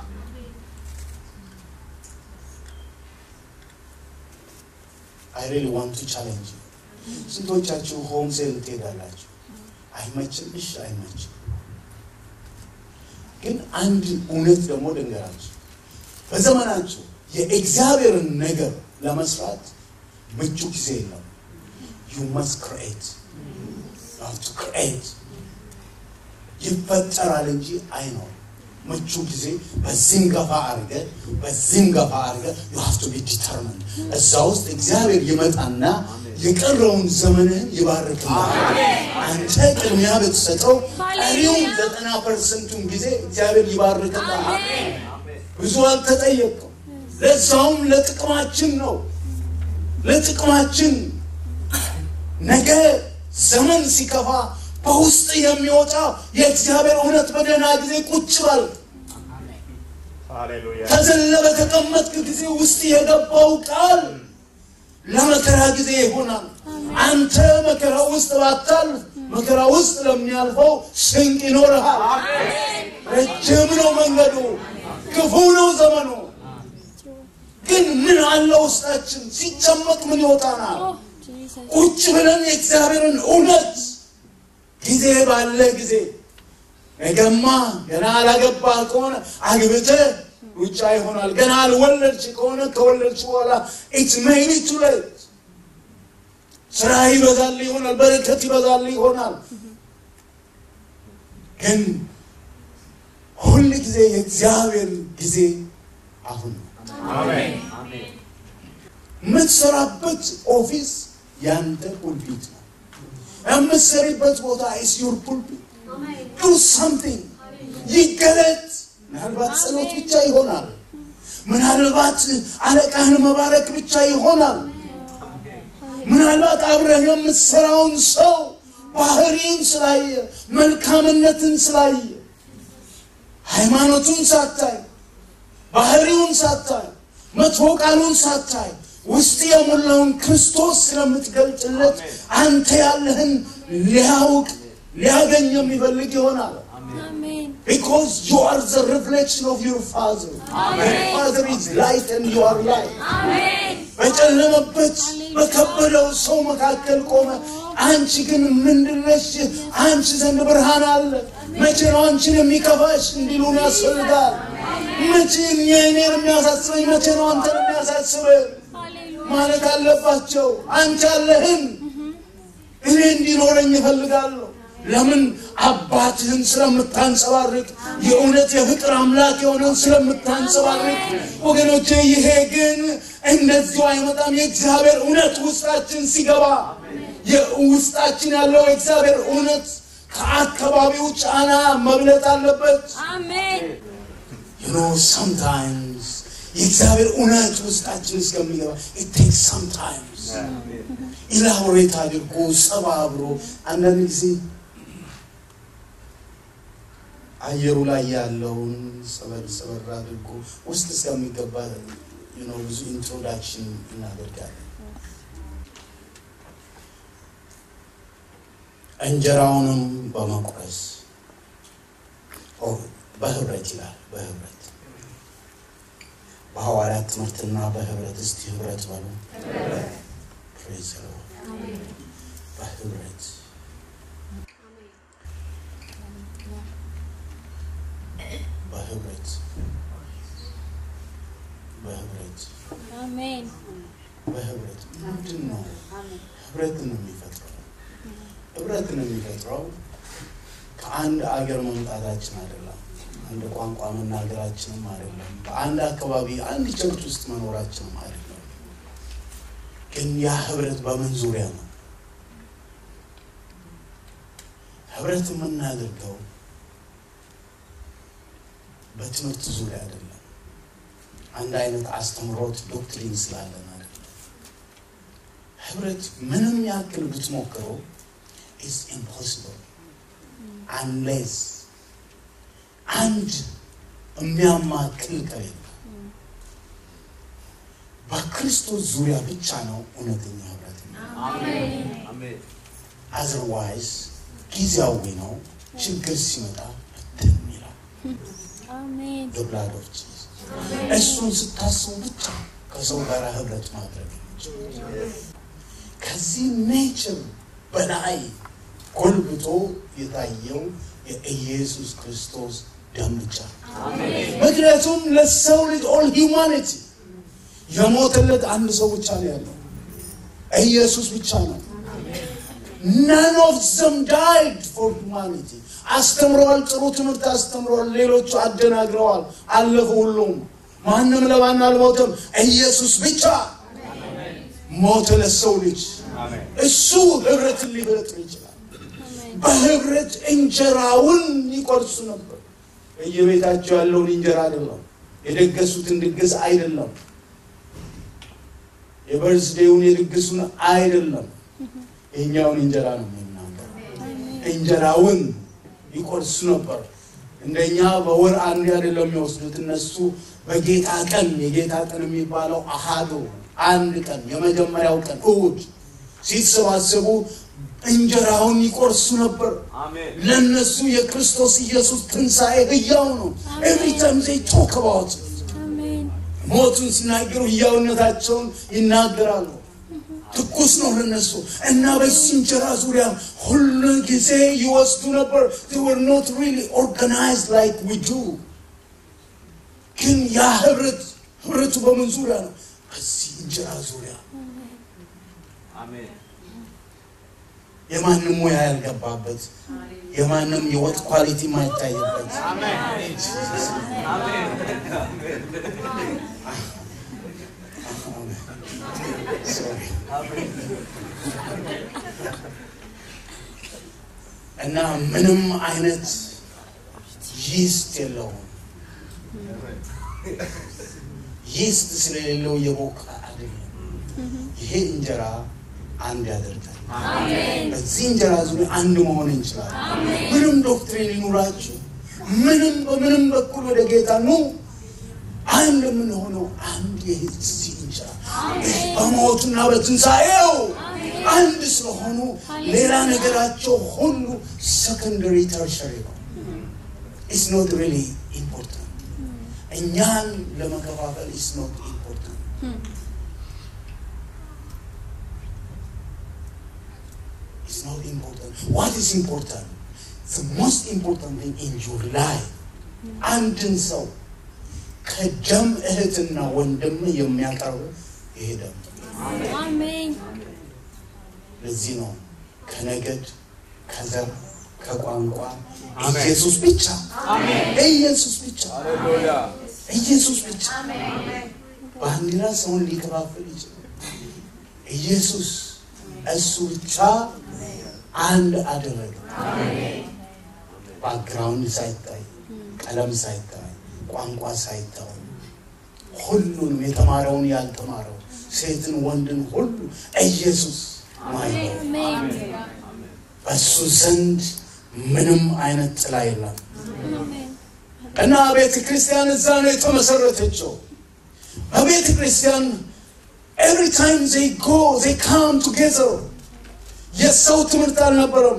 አይ ሪሊ ዋንት ቱ ቻሌንጅ ስንቶቻችሁ ሆም ሴል ትሄዳላችሁ? አይመችም? እሺ አይመችም። ግን አንድ እውነት ደግሞ ልንገራችሁ። በዘመናችሁ የእግዚአብሔርን ነገር ለመስራት ምቹ ጊዜ የለም። ዩ መስት ክሬት ቱ ክሬት ይፈጠራል እንጂ አይኖርም። ምቹ ጊዜ በዚህም ገፋ አድርገ በዚህም ገፋ አድርገ ዩ ሃቭ ቱ ቢ ዲተርሚን እዛ ውስጥ እግዚአብሔር ይመጣና የቀረውን ዘመንህን ይባርክልሃል። አንተ ቅድሚያ ብትሰጠው ቀሪውን ዘጠና ፐርሰንቱን ጊዜ እግዚአብሔር ይባርክልሃል። ብዙ አልተጠየቅም። ለዛውም ለጥቅማችን ነው፣ ለጥቅማችን ነገ ዘመን ሲከፋ በውስጥ የሚወጣ የእግዚአብሔር እውነት በደህና ጊዜ ቁጭ በል። ሃሌሉያ ተዘለ በተቀመጥክ ጊዜ ውስጥ የገባው ቃል ለመከራ ጊዜ ይሆናል። አንተ መከራ ውስጥ ባታልፍ መከራ ውስጥ ለሚያልፈው ስንቅ ይኖርሃል። ረጅም ነው መንገዱ፣ ክፉ ነው ዘመኑ። ግን ምን አለ ውስጣችን? ሲጨመቅ ምን ይወጣናል? ኦ ጂሰስ ቁጭ ብለን የእግዚአብሔርን እውነት ጊዜ ባለ ጊዜ ነገማ ገና አላገባህ ከሆነ አግብተህ ሩጫ ይሆናል። ገና አልወለድሽ ከሆነ ከወለድሽ በኋላ ኢትስ ሜቢ ቱ ሌት ስራ ይበዛል ይሆናል፣ በረከት ይበዛል ይሆናል። ግን ሁል ጊዜ የእግዚአብሔር ጊዜ አሁን ነው። የምትሰራበት ኦፊስ ያንተ ፑልፒት ነው። የምትሰሪበት ቦታ ኢስ ዩር ፑልፒት። ዱ ሳምቲንግ ይገለጥ። ምናልባት ጸሎት ብቻ ይሆናል። ምናልባት አለቃህን መባረክ ብቻ ይሆናል። ምናልባት አብረህ የምትሰራውን ሰው ባህሪን ስላየ መልካምነትን ስላየ ሃይማኖቱን ሳታይ ባህሪውን ሳታይ መጥፎ ቃሉን ሳታይ ውስጥ የሞላውን ክርስቶስ ስለምትገልጥለት አንተ ያለህን ሊያውቅ ሊያገኝ የሚፈልግ ይሆናል። አሜን Because you are the reflection of your Father. Your Father is light and you are light. አሜን በጨለመበት በከበደው ሰው መካከል ቆመ። አንቺ ግን ምንድነሽ? አንቺ ዘንድ ብርሃን አለ። መቼ ነው አንቺን የሚከፋሽ እንዲሉን ያስፈልጋል። መቼ እኔን የሚያሳስበኝ መቼ ነው አንተን የሚያሳስበህ ሃሌሉያ ማለት አለባቸው። አንቺ አለህን እኔ እንዲኖረኝ እፈልጋለሁ። ለምን አባትህን ስለምታንጸባርቅ የእውነት የፍቅር አምላክ የሆነን ስለምታንጸባርቅ ወገኖቼ ይሄ ግን እንደዚሁ አይመጣም የእግዚአብሔር እውነት ውስጣችን ሲገባ የውስጣችን ያለው የእግዚአብሔር እውነት ከአካባቢው ጫና መብለጥ አለበት አሜን you know sometimes የእግዚአብሔር እውነት ውስጣችን እስከሚገባ it takes sometimes ኢላቦሬት አድርጎ ሰባብሮ አንዳንድ ጊዜ አየሩ ላይ ያለውን ሰበር ሰበር አድርጎ ውስጥ እስከሚገባ you know ብዙ ኢንትሮዳክሽን እናደርጋለን እንጀራውንም በመቁረስ ኦ፣ በህብረት ይላል በህብረት በሐዋርያት ትምህርትና በህብረት እስቲ ህብረት በሉ ፕሬዝ ዘ ሎርድ በህብረት በህብረት በህብረት አሜን በህብረት ምንድን ነው ህብረትን ነው የሚፈጥረው ህብረትን የሚፈጥረው ከአንድ አገር መምጣታችን አይደለም አንድ ቋንቋ መናገራችንም አይደለም በአንድ አካባቢ አንድ ቸርች ውስጥ መኖራችንም አይደለም ግን ያ ህብረት በምን ዙሪያ ነው ህብረት የምናደርገው በትምህርት ዙሪያ አይደለም አንድ አይነት አስተምሮት ዶክትሪን ስላለን አይደለም ህብረት ምንም ያክል ብትሞክረው ኢስ ኢምፖሲብል አንሌስ አንድ የሚያማክል ከሌለ በክርስቶስ ዙሪያ ብቻ ነው እውነተኛ ህብረት አዘርዋይዝ ጊዜያዊ ነው ችግር ሲመጣ ብትን ይላል አሜን the blood of Jesus እሱን ስታስቡ ብቻ ከሰው ጋር ህብረት ማድረግ የምችለው ከዚህ ኔቸር በላይ ጎልብቶ የታየው የኢየሱስ ክርስቶስ ደም ብቻ ምክንያቱም ለሰው ልጅ ኦል ሂውማኒቲ የሞተለት አንድ ሰው ብቻ ነው ያለው ኢየሱስ ብቻ ነው none of them died for humanity አስተምረዋል ጥሩ ትምህርት አስተምረዋል ሌሎቹ አደናግረዋል አለፉ ሁሉም ማንም ለማን አልሞተም ኢየሱስ ብቻ ሞተ ለሰው ልጅ እሱ ህብረትን ሊፈጥር ይችላል በህብረት እንጀራውን ይቆርሱ ነበር በየቤታቸው ያለውን እንጀራ አይደለም የደገሱትን ድግስ አይደለም የበርዝዴውን የድግሱን አይደለም የኛውን እንጀራ ነው የሚናገር እንጀራውን ይቆርሱ ነበር እንደኛ በወር አንድ አይደለም የሚወስዱት እነሱ በጌታ ቀን የጌታ ቀን የሚባለው አሃዱ አንድ ቀን የመጀመሪያው ቀን እሁድ ሲሰባሰቡ እንጀራውን ይቆርሱ ነበር ለነሱ የክርስቶስ ኢየሱስ ትንሣኤ ህያው ነው ኤቭሪ ታይም ዘይ ቶክ አባውት አሜን ሞቱን ሲናገሩ ህያውነታቸውን ይናገራሉ ትኩስ ነው ለነሱ እና በዚህ እንጀራ ዙሪያ ሁሉ ጊዜ ይወስዱ ነበር they were not really organized like we do ግን ያ ህብረት ህብረቱ በምን ዙሪያ ነው በዚህ እንጀራ ዙሪያ የማንም ሙያ ያልገባበት የማንም የወጥ ኳሊቲ የማይታይበት Sorry. እና ምንም አይነት ይስት የለውም። ይስት ስለሌለው የቦካ አይደለም። ይሄ እንጀራ አንድ ያደርጋል። በዚህ እንጀራ ዙሪያ አንድ መሆን እንችላለን። ምንም ዶክትሪን ይኑራችሁ፣ ምንም በምንም በኩል ወደ ጌታ ኑ፣ አንድ የምንሆነው አንድ የዚህ እንጀራ በሞቱና በትንሣኤው አንድ ስለሆኑ ሌላ ነገራቸው ሁሉ ሰከንደሪ ተርሸሪ ነው። ኢትስ ኖት ሪሊ ኢምፖርታንት። እኛን ለመከፋፈል ኢትስ ኖት ኢምፖርታንት። It's not important. What is important? The most important thing in your life. አንድን ሰው ከደም እህትና ወንድም የሚያቀርብ ይሄ ደም አሜን ለዚህ ነው ከነገድ ከዘር ከቋንቋ ኢየሱስ ብቻ ኢየሱስ ብቻ ኢየሱስ ብቻ ባንዲራ ሰውን ሊከፋፍል ይችላል። ኢየሱስ እሱ ብቻ አንድ አደረገ። ባክግራውንድ ሳይታይ፣ ቀለም ሳይታይ፣ ቋንቋ ሳይታይ ሁሉንም የተማረውን ያልተማረው ሴትን ወንድን ሁሉ ኢየሱስ ማየት ነው። አሜን በእሱ ዘንድ ምንም አይነት ጥላ የለም አሜን እና ቤተ ክርስቲያን እዛ ነው የተመሰረተችው። በቤተ ክርስቲያን ኤቭሪ ታይም ዜይ ጎ ዜይ ካም ቱጌዘር የሰው ትምህርት አልነበረም።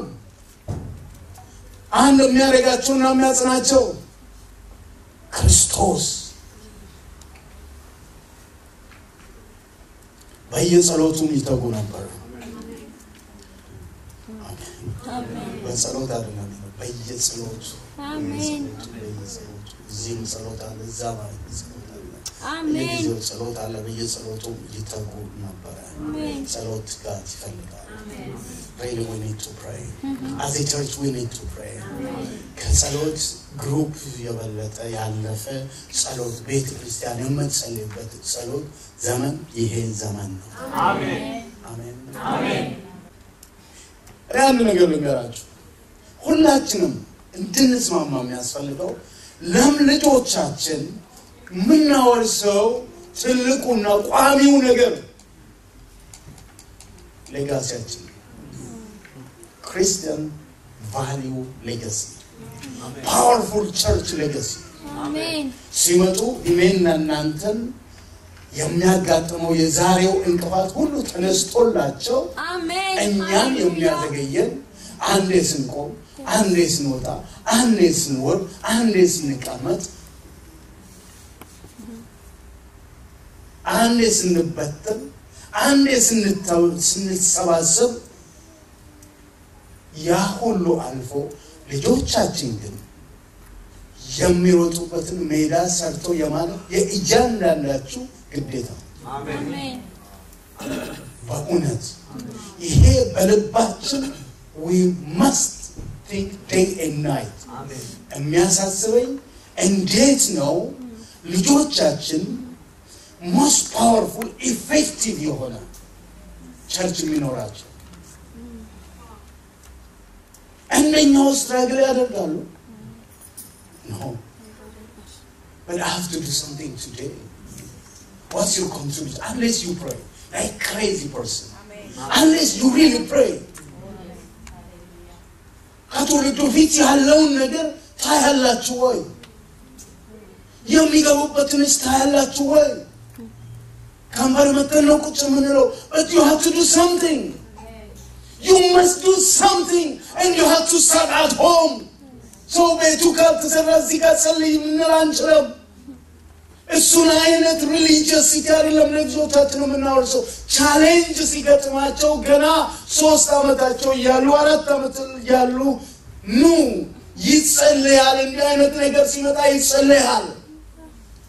አንድ የሚያደርጋቸውና የሚያጽናቸው ክርስቶስ በየጸሎቱም ይተጉ ነበር። አሜን በጸሎት አይደለም፣ በየጸሎቱ አሜን በየጸሎቱ እዚህም ጸሎት አለ፣ እዛ ማለት ጸሎት አለ፣ አሜን በየጊዜው ጸሎት አለ። በየጸሎቱ ይተጉ ነበረ። አሜን ጸሎት ጋር ይፈልጋል። Really we need to pray. As a church we need to pray. ከጸሎት ግሩፕ የበለጠ ያለፈ ጸሎት ቤተ ክርስቲያን የምትጸልይበት ጸሎት ዘመን ይሄ ዘመን ነው። አሜን። እኔ አንድ ነገር ልንገራችሁ። ሁላችንም እንድንስማማ የሚያስፈልገው ለም ልጆቻችን የምናወርሰው ትልቁና ቋሚው ነገር ሌጋሲያችን ክርስቲያን ቫሊዩ ሌጋሲ ፓወርፉል ቸርች ሌጋሲ አሜን ሲመጡ እኔና እናንተን የሚያጋጥመው የዛሬው እንቅፋት ሁሉ ተነስቶላቸው አሜን እኛን የሚያዘገየን አንዴ ስንቆም፣ አንዴ ስንወጣ፣ አንዴ ስንወርድ፣ አንዴ ስንቀመጥ፣ አንዴ ስንበተን፣ አንዴ ስንተው- ስንሰባሰብ ያ ሁሉ አልፎ ልጆቻችን ግን የሚሮጡበትን ሜዳ ሰርቶ የማለት የእያንዳንዳችሁ ግዴታ ነው። አሜን በእውነት ይሄ በልባችን we must think day and night የሚያሳስበኝ እንዴት ነው ልጆቻችን ሞስት ፓወርፉል ኢፌክቲቭ የሆነ ቸርች የሚኖራቸው እነኛው ስትራግል ያደርጋሉ no but I have to do something today what's your contribution unless you pray like crazy person unless you really pray ከትውልዱ ፊት ያለውን ነገር ታያላችሁ ወይ? የሚገቡበትንስ ታያላችሁ ወይ? ከንበር መተን ነው ቁጭ የምንለው but you have to do something you must do something and you have to start at home ሰው ቤቱ ካልተሰራ እዚህ ጋር ጸልይ የምንል አንችልም። እሱን አይነት ሪሊጂየሲቲ አይደለም ለልጆቻችን የምናወርሰው። ቻሌንጅ ሲገጥማቸው ገና ሶስት ዓመታቸው እያሉ አራት ዓመት እያሉ ኑ ይጸልያል። እንዲህ አይነት ነገር ሲመጣ ይጸልያል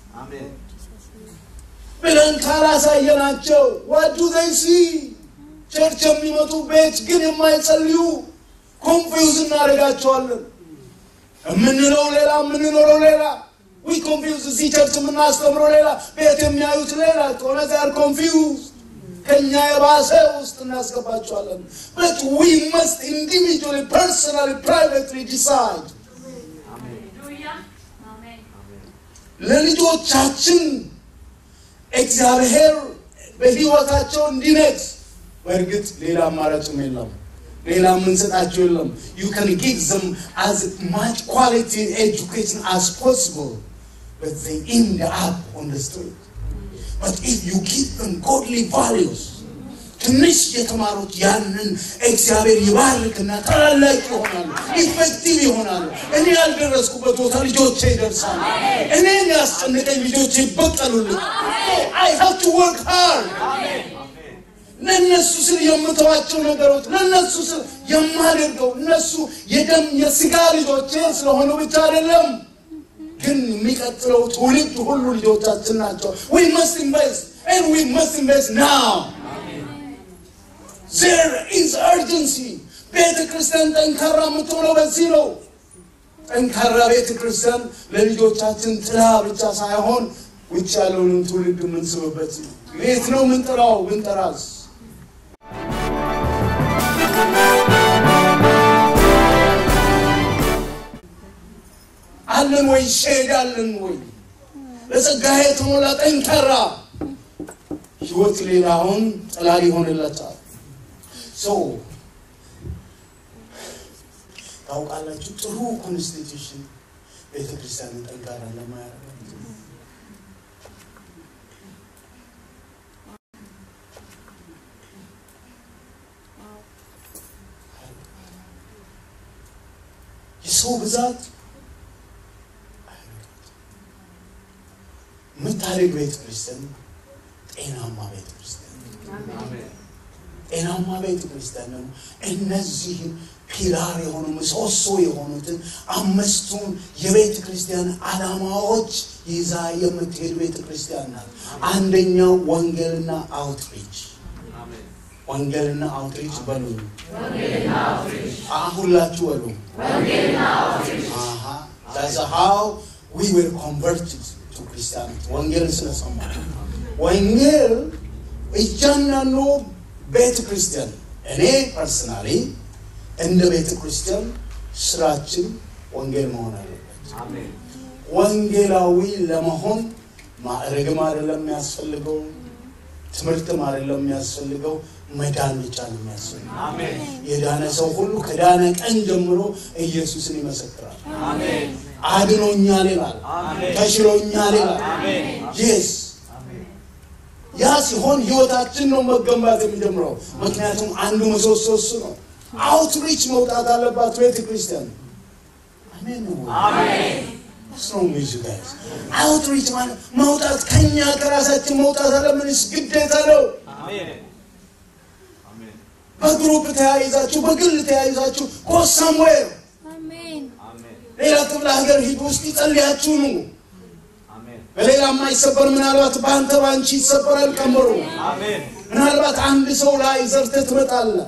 ብለን ካላሳየናቸው ዋዱ ዘይ ሲ ቸርች የሚመጡ ቤት ግን የማይጸልዩ ኮንፊውዝ እናደርጋቸዋለን። የምንለው ሌላ የምንኖረው ሌላ ዊ ኮንፊውዝ እዚህ ቸርች የምናስተምረው ሌላ ቤት የሚያዩት ሌላ ከሆነ ዛር ኮንፊውዝ ከኛ የባሰ ውስጥ እናስገባቸዋለን። በት ዊ መስት ኢንዲቪጁዋሊ ፐርሰናሊ ፕራይቬትሊ ዲሳይድ ለልጆቻችን እግዚአብሔር በህይወታቸው እንዲነግስ በእርግጥ ሌላ አማራጭም የለም። ሌላ የምንሰጣቸው የለም። ዩ ካን ጊቭ ዘም አዝ ማች ኳሊቲ ኤጁኬሽን አስ ፖስብል በት ዘይ ኢንድ አፕ ኦን ዘ ስትሪት በት ኢፍ ዩ ጊቭ ዘም ጎድሊ ቫሊዩስ ትንሽ የተማሩት ያንን እግዚአብሔር ይባርክና ታላላቅ ይሆናሉ፣ ኢፌክቲቭ ይሆናሉ። እኔ ያልደረስኩበት ቦታ ልጆቼ ይደርሳሉ። እኔን ያስጨንቀኝ ልጆቼ ይበቀሉልኝ። አይ ሃቭ ቱ ወርክ ሃርድ ለእነሱ ስል የምተዋቸው ነገሮች ለእነሱ ስል የማደርገው እነሱ የደም የስጋ ልጆቼ ስለሆኑ ብቻ አይደለም፣ ግን የሚቀጥለው ትውልድ ሁሉ ልጆቻችን ናቸው። ዊ መስት ኢንቨስት ኤንድ ዊ መስት ኢንቨስት ናው ዜር ኢዝ አርጀንሲ። ቤተ ክርስቲያን ጠንካራ የምትሆነው በዚህ ነው። ጠንካራ ቤተ ክርስቲያን ለልጆቻችን ጥላ ብቻ ሳይሆን ውጭ ያለውንም ትውልድ የምንስብበት ነው። ቤት ነው ምንጥራው ብንጠራስ አለን ወይ ሼድ አለን ወይ በጸጋዬ የተሞላ ጠንካራ ህይወት ሌላውን ጥላ ሊሆንለታል ሰው ታውቃላችሁ ጥሩ ኮንስቲቱሽን ቤተክርስቲያንን ጠንካራ ለማያደርግ የሰው ብዛት የምታደግ ቤተ ክርስቲያን ጤናማ ቤተ ክርስቲያን ጤናማ ቤተ ክርስቲያን ደግሞ እነዚህን ፒላር የሆኑ ምሰሶ የሆኑትን አምስቱን የቤተ ክርስቲያን ዓላማዎች ይዛ የምትሄድ ቤተ ክርስቲያን ናት። አንደኛው ወንጌልና አውትሪች ወንጌልና አውትሪች በሉኝ። ሁላችሁ በሉ። That's how we were converted to Christianity. ወንጌል ስለሰማ ወንጌል እያንዳንዱ ቤተ ክርስቲያን እኔ ፐርሰናሊ እንደ ቤተ ክርስቲያን ስራችን ወንጌል መሆን አለበት። ወንጌላዊ ለመሆን ማዕረግም አይደለም የሚያስፈልገው፣ ትምህርትም አይደለም የሚያስፈልገው፣ መዳን ብቻ ነው የሚያስፈልገው። የዳነ ሰው ሁሉ ከዳነ ቀን ጀምሮ ኢየሱስን ይመሰክራል። አድኖኛል ይላል፣ ተሽሎኛል ይላል። የስ ያ ሲሆን ህይወታችን ነው መገንባት የሚጀምረው። ምክንያቱም አንዱ ምሰሶ እሱ ነው። አውትሪች መውጣት አለባት ቤተ ክርስቲያን። አሜን ነው አውትሪች ማለት መውጣት ከኛ ከራሳችን መውጣት አለምንስ ግዴታ ነው። በግሩፕ ተያይዛችሁ በግል ተያይዛችሁ ጎ ሳምዌር አሜን ሌላ ክፍለ ሀገር ሂዱ ውስጥ ይጸልያችሁ ነው። በሌላ የማይሰበር ምናልባት በአንተ በአንቺ ይሰበራል ቀመሩ። ምናልባት አንድ ሰው ላይ ዘርተህ ትመጣለህ።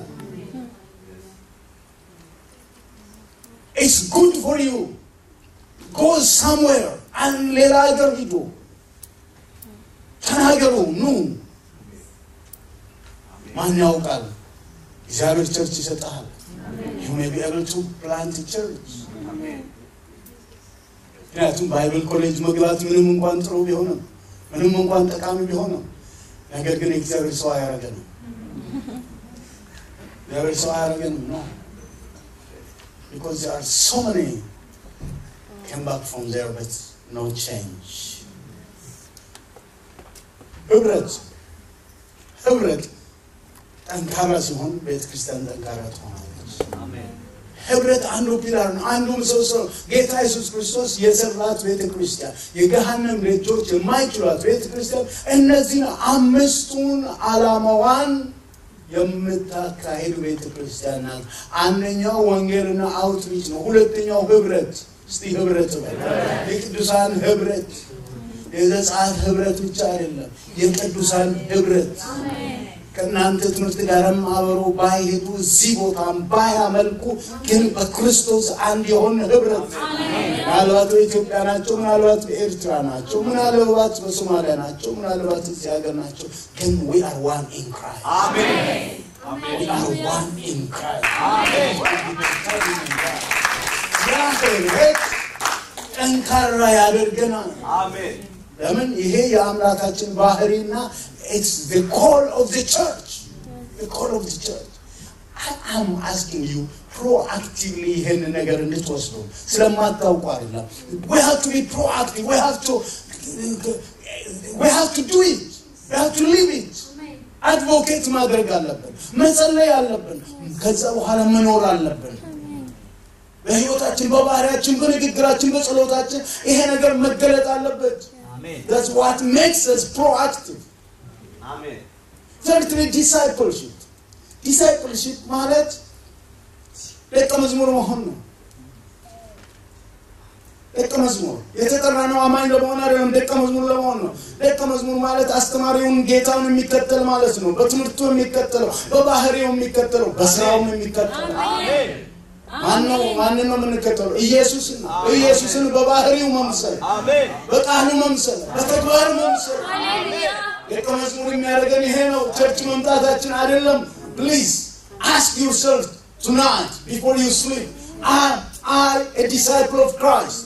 ኢትስ ጉድ ፎር ዩ ጎ ሳምዌር ሌላ ሀገር ሂዱ፣ ተናገሩ፣ ኑ። ማን ያውቃል? እግዚአብሔር ቸርች ይሰጠሃል። ዩ ሜይ ቢ ኤብል ቱ ፕላንት ቸርች ምክንያቱም ባይብል ኮሌጅ መግባት ምንም እንኳን ጥሩ ቢሆንም ምንም እንኳን ጠቃሚ ቢሆንም ነገር ግን የእግዚአብሔር ሰው አያረገንም። እግዚአብሔር ሰው አያረገንም ነው because there are so many came back from there but no change ህብረት ህብረት ጠንካራ ሲሆን ቤተክርስቲያን ጠንካራ ትሆናለች። ህብረት አንዱ ፒላር ነው፣ አንዱ ምሰሶ ነው። ጌታ ኢየሱስ ክርስቶስ የሰራት ቤተ ክርስቲያን የገሃነም ደጆች የማይችሏት ቤተ ክርስቲያን እነዚህን አምስቱን ዓላማዋን የምታካሄድ ቤተ ክርስቲያን ናት። አንደኛው ወንጌልና አውትሪች ነው። ሁለተኛው ህብረት። እስቲ ህብረት በል። የቅዱሳን ህብረት የዘጸአት ህብረት ብቻ አይደለም፣ የቅዱሳን ህብረት ከእናንተ ትምህርት ጋርም አብሮ ባይሄዱ እዚህ ቦታም ባያመልኩ ግን በክርስቶስ አንድ የሆነ ህብረት ምናልባት በኢትዮጵያ ናቸው፣ ምናልባት በኤርትራ ናቸው፣ ምናልባት በሶማሊያ ናቸው፣ ምናልባት እዚህ ሀገር ናቸው። ግን we are one in Christ. We are one in Christ. ያ ህብረት ጠንካራ ያደርገናል። ለምን ይሄ የአምላካችን ባህሪና it's the call of the church the call of the church I am asking you proactively ይሄን ነገር እንድትወስዱ ስለማታውቁ አይደለም we have to be proactive we have to we have to do it we have to live it አድቮኬት ማድረግ አለብን መጸለይ አለብን ከዛ በኋላ መኖር አለብን በህይወታችን በባህሪያችን በንግግራችን በጸሎታችን ይሄ ነገር መገለጥ አለበት That's what makes us proactive. Thirdly, discipleship. Discipleship ማለት ደቀ መዝሙር መሆን ነው። ደቀ መዝሙር የተጠራ ነው አማኝ ለመሆን አይደለም፣ ደቀ መዝሙር ለመሆን ነው። ደቀ መዝሙር ማለት አስተማሪውን ጌታውን የሚከተል ማለት ነው። በትምህርቱ የሚከተለው፣ በባህሪው የሚከተለው፣ በስራውም የሚከተለው ማነው? ማንን ነው የምንከተለው? ኢየሱስን ነው። ኢየሱስን በባህሪው መምሰል፣ በቃሉ መምሰል፣ በተግባር መምሰል። ደቀ መዝሙር የሚያደርገን ይሄ ነው። ቸርች መምጣታችን አይደለም። ፕሊዝ አስክ ዩርሰልፍ ቱናይት ቢፎር ዩ ስሊፕ አይ አይ ኤ ዲሳይፕል ኦፍ ክራይስት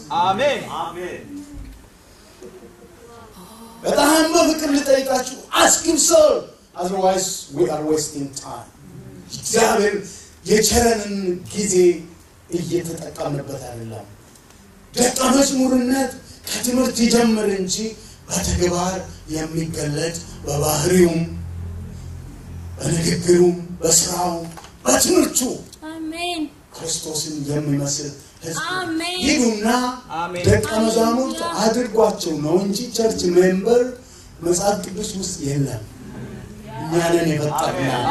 በጣም በፍቅር ልጠይቃችሁ አስክ ዩርሰልፍ አዘርዋይስ ዊ አር ዌስቲንግ ታይም እግዚአብሔር የቸረንን ጊዜ እየተጠቀምንበት አይደለም። ደቀ መዝሙርነት ከትምህርት ይጀምር እንጂ በተግባር የሚገለጥ በባህሪውም፣ በንግግሩም፣ በስራውም፣ በትምህርቱ አሜን ክርስቶስን የሚመስል ህዝብ አሜን። ሂዱና አሜን። ደቀ መዛሙርት ሃሌሉያ። አድርጓቸው ነው እንጂ ቸርች ሜምበር መጽሐፍ ቅዱስ ውስጥ የለም። እኛንን የፈጠርናል።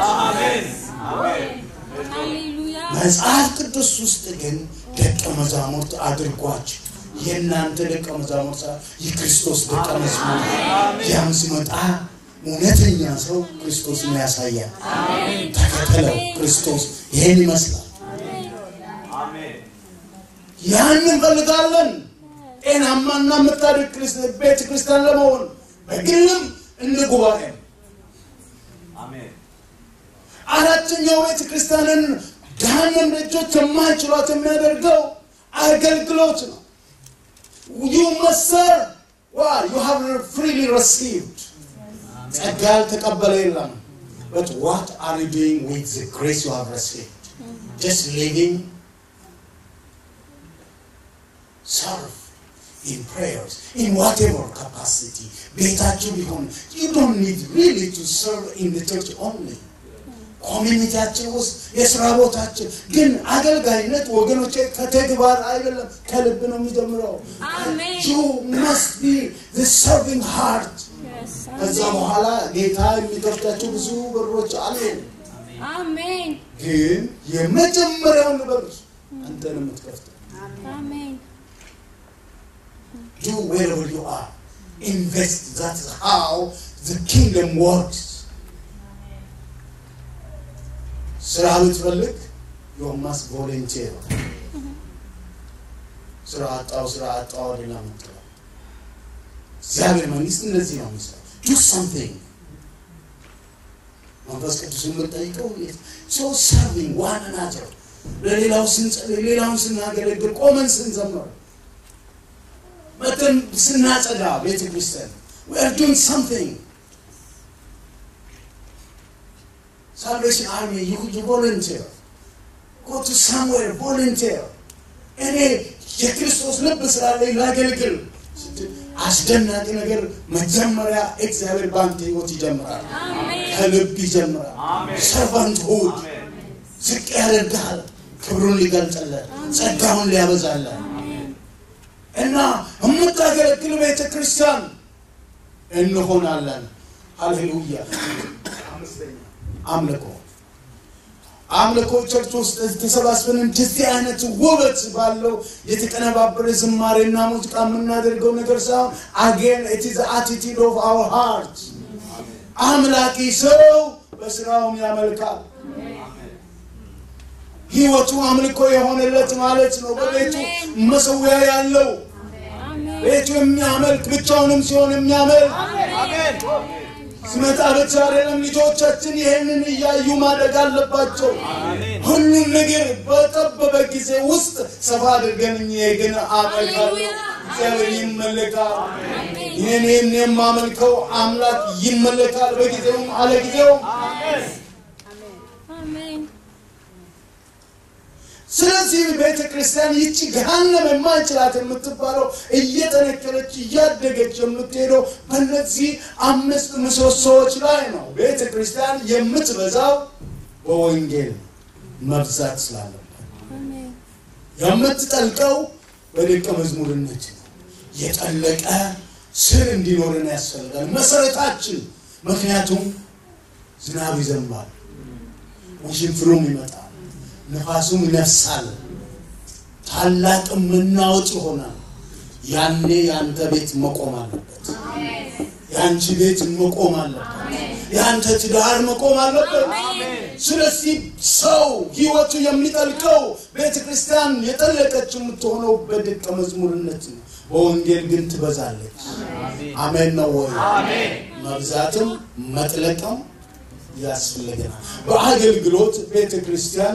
ሃሌሉያ መጽሐፍ ቅዱስ ውስጥ ግን ደቀ መዛሙርት አድርጓቸው የእናንተ ደቀ መዛሙርት ሳይሆን የክርስቶስ ደቀ መዝሙር ያም ሲመጣ እውነተኛ ሰው ክርስቶስን ያሳያል። ተከተለው። ክርስቶስ ይሄን ይመስላል። ያን እንፈልጋለን። ጤናማና የምታድግ ክርስት- ቤተ ክርስቲያን ለመሆን በግልም እንደ ጉባኤ አራተኛው ቤተ ክርስቲያንን ገሃነም ደጆች የማይችሏት የሚያደርገው አገልግሎት ነው። ዩ መሰር ዋ ዩ ሃቭ ፍሪሊ ረሲቭድ ጸጋ ያልተቀበለ የለም። But what are you doing with the grace you have received? Just living, serve in prayers, in whatever capacity. ቤታችሁ ቢሆን you don't need really to serve in the church only. ኮሚኒቲያችን ውስጥ የስራ ቦታችን ግን አገልጋይነት ወገኖቼ ከተግባር አይደለም ከልብ ነው የሚጀምረው አሜን። you must be the serving heart Yes, ከዛ በኋላ ጌታ የሚከፍታቸው ብዙ በሮች አሉ አሜን ግን የመጀመሪያውን በር አንተ ነው የምትከፍተው አሜን do wherever you are invest that's how the kingdom works ስራ ብትፈልግ you must volunteer ስራ አጣው ስራ አጣው አይደለም የምትለው እግዚአብሔር መንግስት እንደዚህ ነው የሚሰራው do something መንፈስ ቅዱስ የምጠይቀው ሰው ሰርቪንግ ዋን ናቸው ለሌላው ስንጸልይ ሌላውን ስናገለግል ቆመን ስንዘምር መተን ስናጸዳ ቤተ ክርስቲያን we are doing something salvation army you, you volunteer go to somewhere volunteer እኔ የክርስቶስ ልብ ስላለኝ ላገልግል ስትል አስደናቂ ነገር መጀመሪያ እግዚአብሔር በአንተ ህይወት ይጀምራል አሜን ከልብ ይጀምራል ሰርቫንት ሁድ ዝቅ ያደርግሃል ክብሩን ሊገልጥለት ጸጋውን ሊያበዛለን እና የምታገለግል ቤተ ክርስቲያን እንሆናለን ሃሌሉያ አምልኮ አምልኮ ቸርች ውስጥ ተሰባስበን እንደዚህ አይነት ውበት ባለው የተቀነባበረ ዝማሬና ሙዚቃ የምናደርገው ነገር ሳይሆን አጌን ኢት ኢዝ አቲቲዩድ ኦፍ አወር ሃርት አምላኪ ሰው በስራውም ያመልካል። ህይወቱ አምልኮ የሆነለት ማለት ነው። በቤቱ መሰዊያ ያለው አሜን ቤቱ የሚያመልክ ብቻውንም ሲሆን የሚያመልክ አሜን ሲመጣ ብቻ አይደለም። ልጆቻችን ይህንን እያዩ ማደግ አለባቸው። አሜን ሁሉም ነገር በጠበበ ጊዜ ውስጥ ሰፋ አድርገን እኔ ግን አመልካለሁ፣ እግዚአብሔር ይመለካል። ይህን የማመልከው አምላክ ይመለካል፣ በጊዜውም አለ ጊዜውም። አሜን ስለዚህ ቤተ ክርስቲያን ይቺ ገሃነም የማንችላት የምትባለው እየጠነከረች እያደገች የምትሄደው በእነዚህ አምስት ምሰሶዎች ላይ ነው። ቤተ ክርስቲያን የምትበዛው በወንጌል መብዛት ስላለበት አሜን የምትጠልቀው በደቀ መዝሙርነት ነው። የጠለቀ ስር እንዲኖርን ያስፈልጋል። መሰረታችን ምክንያቱም ዝናብ ይዘንባል፣ ውሽንፍሩም ይመጣል፣ ነፋሱም ይነፍሳል፣ ታላቅ መናወጥ ይሆናል። ያኔ የአንተ ቤት መቆም አለበት። የአንቺ ቤት መቆም አለበት። የአንተ ትዳር መቆም አለበት። ስለዚህ ሰው ህይወቱ የሚጠልቀው ቤተ ክርስቲያን የጠለቀች የምትሆነው በደቀ መዝሙርነት ነው። በወንጌል ግን ትበዛለች። አሜን ነው ወይ? መብዛትም መጥለቅም ያስፈልገናል። በአገልግሎት ቤተ ክርስቲያን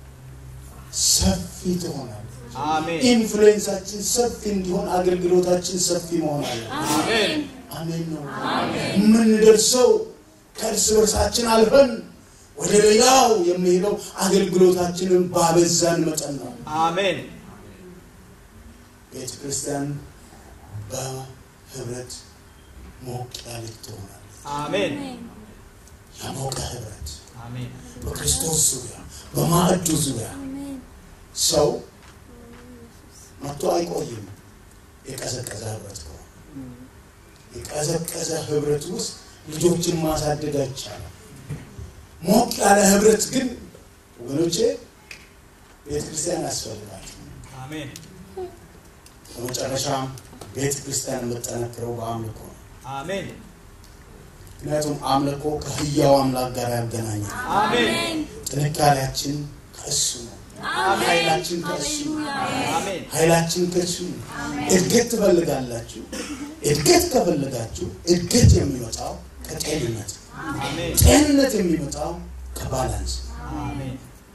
ሰፊ ትሆናለች። አሜን ኢንፍሉዌንሳችን ሰፊ እንዲሆን አገልግሎታችን ሰፊ መሆን አለ። አሜን አሜን ነው። የምንደርሰው ከእርስ በርሳችን አልፈን ወደ ሌላው የሚሄደው አገልግሎታችንን ባበዛን መጠን ነው። አሜን ቤተ ክርስቲያን በህብረት ሞቅ ያለች ትሆናለች። አሜን የሞቀ ህብረት አሜን በክርስቶስ ዙሪያ በማዕዱ ዙሪያ አሜን ሰው መጥቶ አይቆይም። የቀዘቀዘ ህብረት ከሆነ የቀዘቀዘ ህብረት ውስጥ ልጆችን ማሳደግ አይቻልም። ሞቅ ያለ ህብረት ግን ወገኖቼ ቤተ ክርስቲያን ያስፈልጋል። አሜን በመጨረሻም ቤተ ክርስቲያን የምጠነክረው በአምልኮ ነው። አሜን ምክንያቱም አምልኮ ከህያው አምላክ ጋር ያገናኛል። አሜን ጥንካሬያችን ከእሱ ነው። ኃይላችን ከእሱ ነው። አሜን ኃይላችን ከእሱ ነው። እድገት ትፈልጋላችሁ። እድገት ከፈለጋችሁ እድገት የሚመጣው ከጤንነት ነው። አሜን ጤንነት የሚመጣው ከባላንስ ነው። አሜን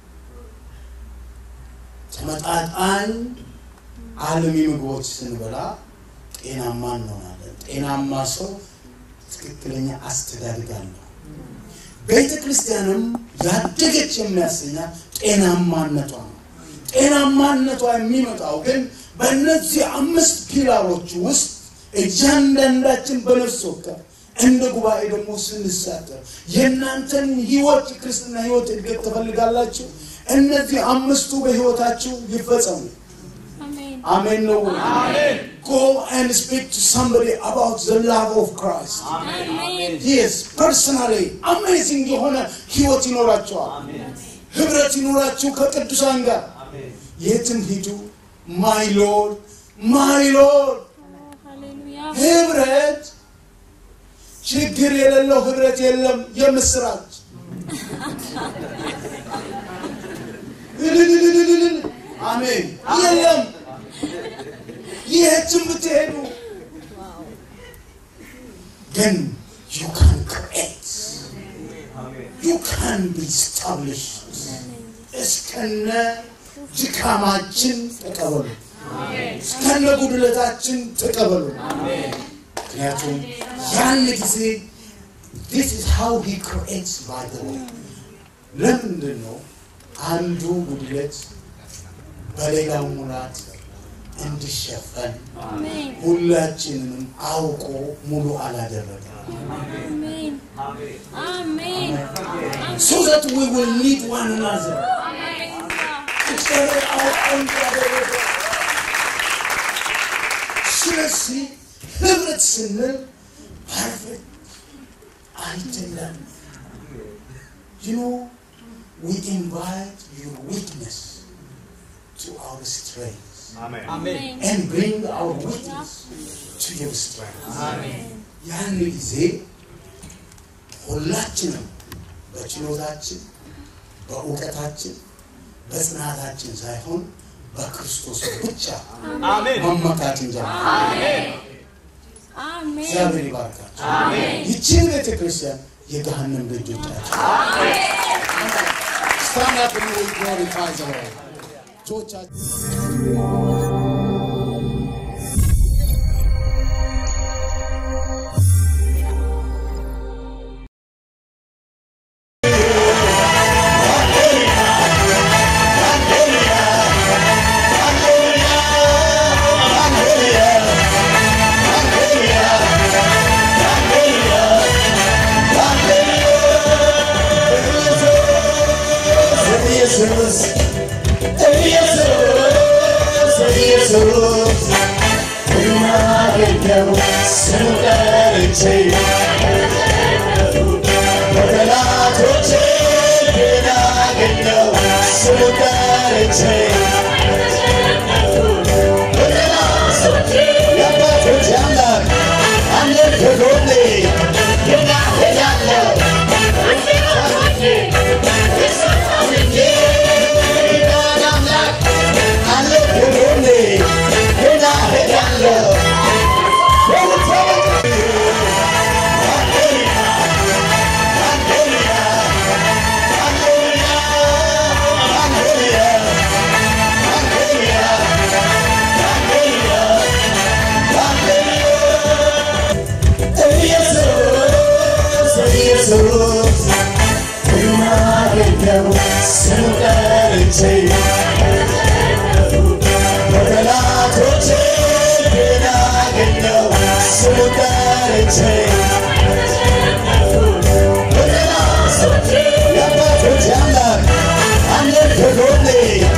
ተመጣጣኝ አልሚ ምግቦች ስንበላ ጤናማ እንሆናለን። ጤናማ ሰው ትክክለኛ አስተዳደግ አለው። ቤተ ክርስቲያንም ያደገች የሚያሰኛት ጤናማነቷ ነው። ጤናማነቷ የሚመጣው ግን በእነዚህ አምስት ፒላሮች ውስጥ እያንዳንዳችን በነፍስ ወከፍ እንደ ጉባኤ ደግሞ ስንሳተፍ የእናንተን ህይወት የክርስትና ህይወት እድገት ትፈልጋላችሁ። እነዚህ አምስቱ በህይወታችሁ ይፈጸሙ። አሜን አሜን ነው። አሜን Go and speak to somebody about the love of Christ. አሜን Yes, personally amazing የሆነ ህይወት ይኖራቸዋል። ህብረት ይኖራችሁ ከቅዱሳን ጋር የትም ሂዱ። ማይ ሎርድ ማይ ሎርድ ሃሌሉያ ህብረት ችግር የሌለው ህብረት የለም። የምስራች እልልልልልል አሜን የለም። የትም ብትሄዱ ግን you can create you can be established እስከነ ድካማችን ተቀበሉ፣ እስከነ ጉድለታችን ተቀበሉ። ምክንያቱም ያን ጊዜ this is how he creates by the way ለምንድን ነው አንዱ ጉድለት በሌላው ሙላት እንዲሸፈን አሜን ሁላችንንም አውቆ ሙሉ አላደረገም አሜን አሜን so that we will need one another እግዚአብሔር አውቆ እንዳደረገ ስለዚህ ህብረት ስንል ፐርፌክት አይደለም you know we invite your weakness to our strength አሜን and bring our weakness to your strength ያን ጊዜ ሁላችንም በችሎታችን፣ በእውቀታችን፣ በጽናታችን ሳይሆን በክርስቶስ ብቻ አሜን መመካት እንጀምር። አሜን እግዚአብሔር ይባርካቸው። ይቺን ቤተ ክርስቲያን የገሃነም ደጆቻቸው Stand up and we glorify the Lord. እጆቻችን ኢየሱስ ኢየሱስ ኢየሱስ የማገኘው ስሙ ጠርቼ በጠላቶቼ ግን አገኘው ስሙ ጠርቼ በጠላቶቼ የአባቶች አምላክ አለ ከጎኔ ገና ሄዳለሁ የዳን አምላክ አለ ከጎኔ ገና ሄዳለሁ ኢየሱስ የማገኘው ስሙ ጠርቼ በጠላቶቼ ግን አገኘው ስሙ ጠርቼ በጠላቶቼ የአባቶች አምላክ አለ ከጎኔ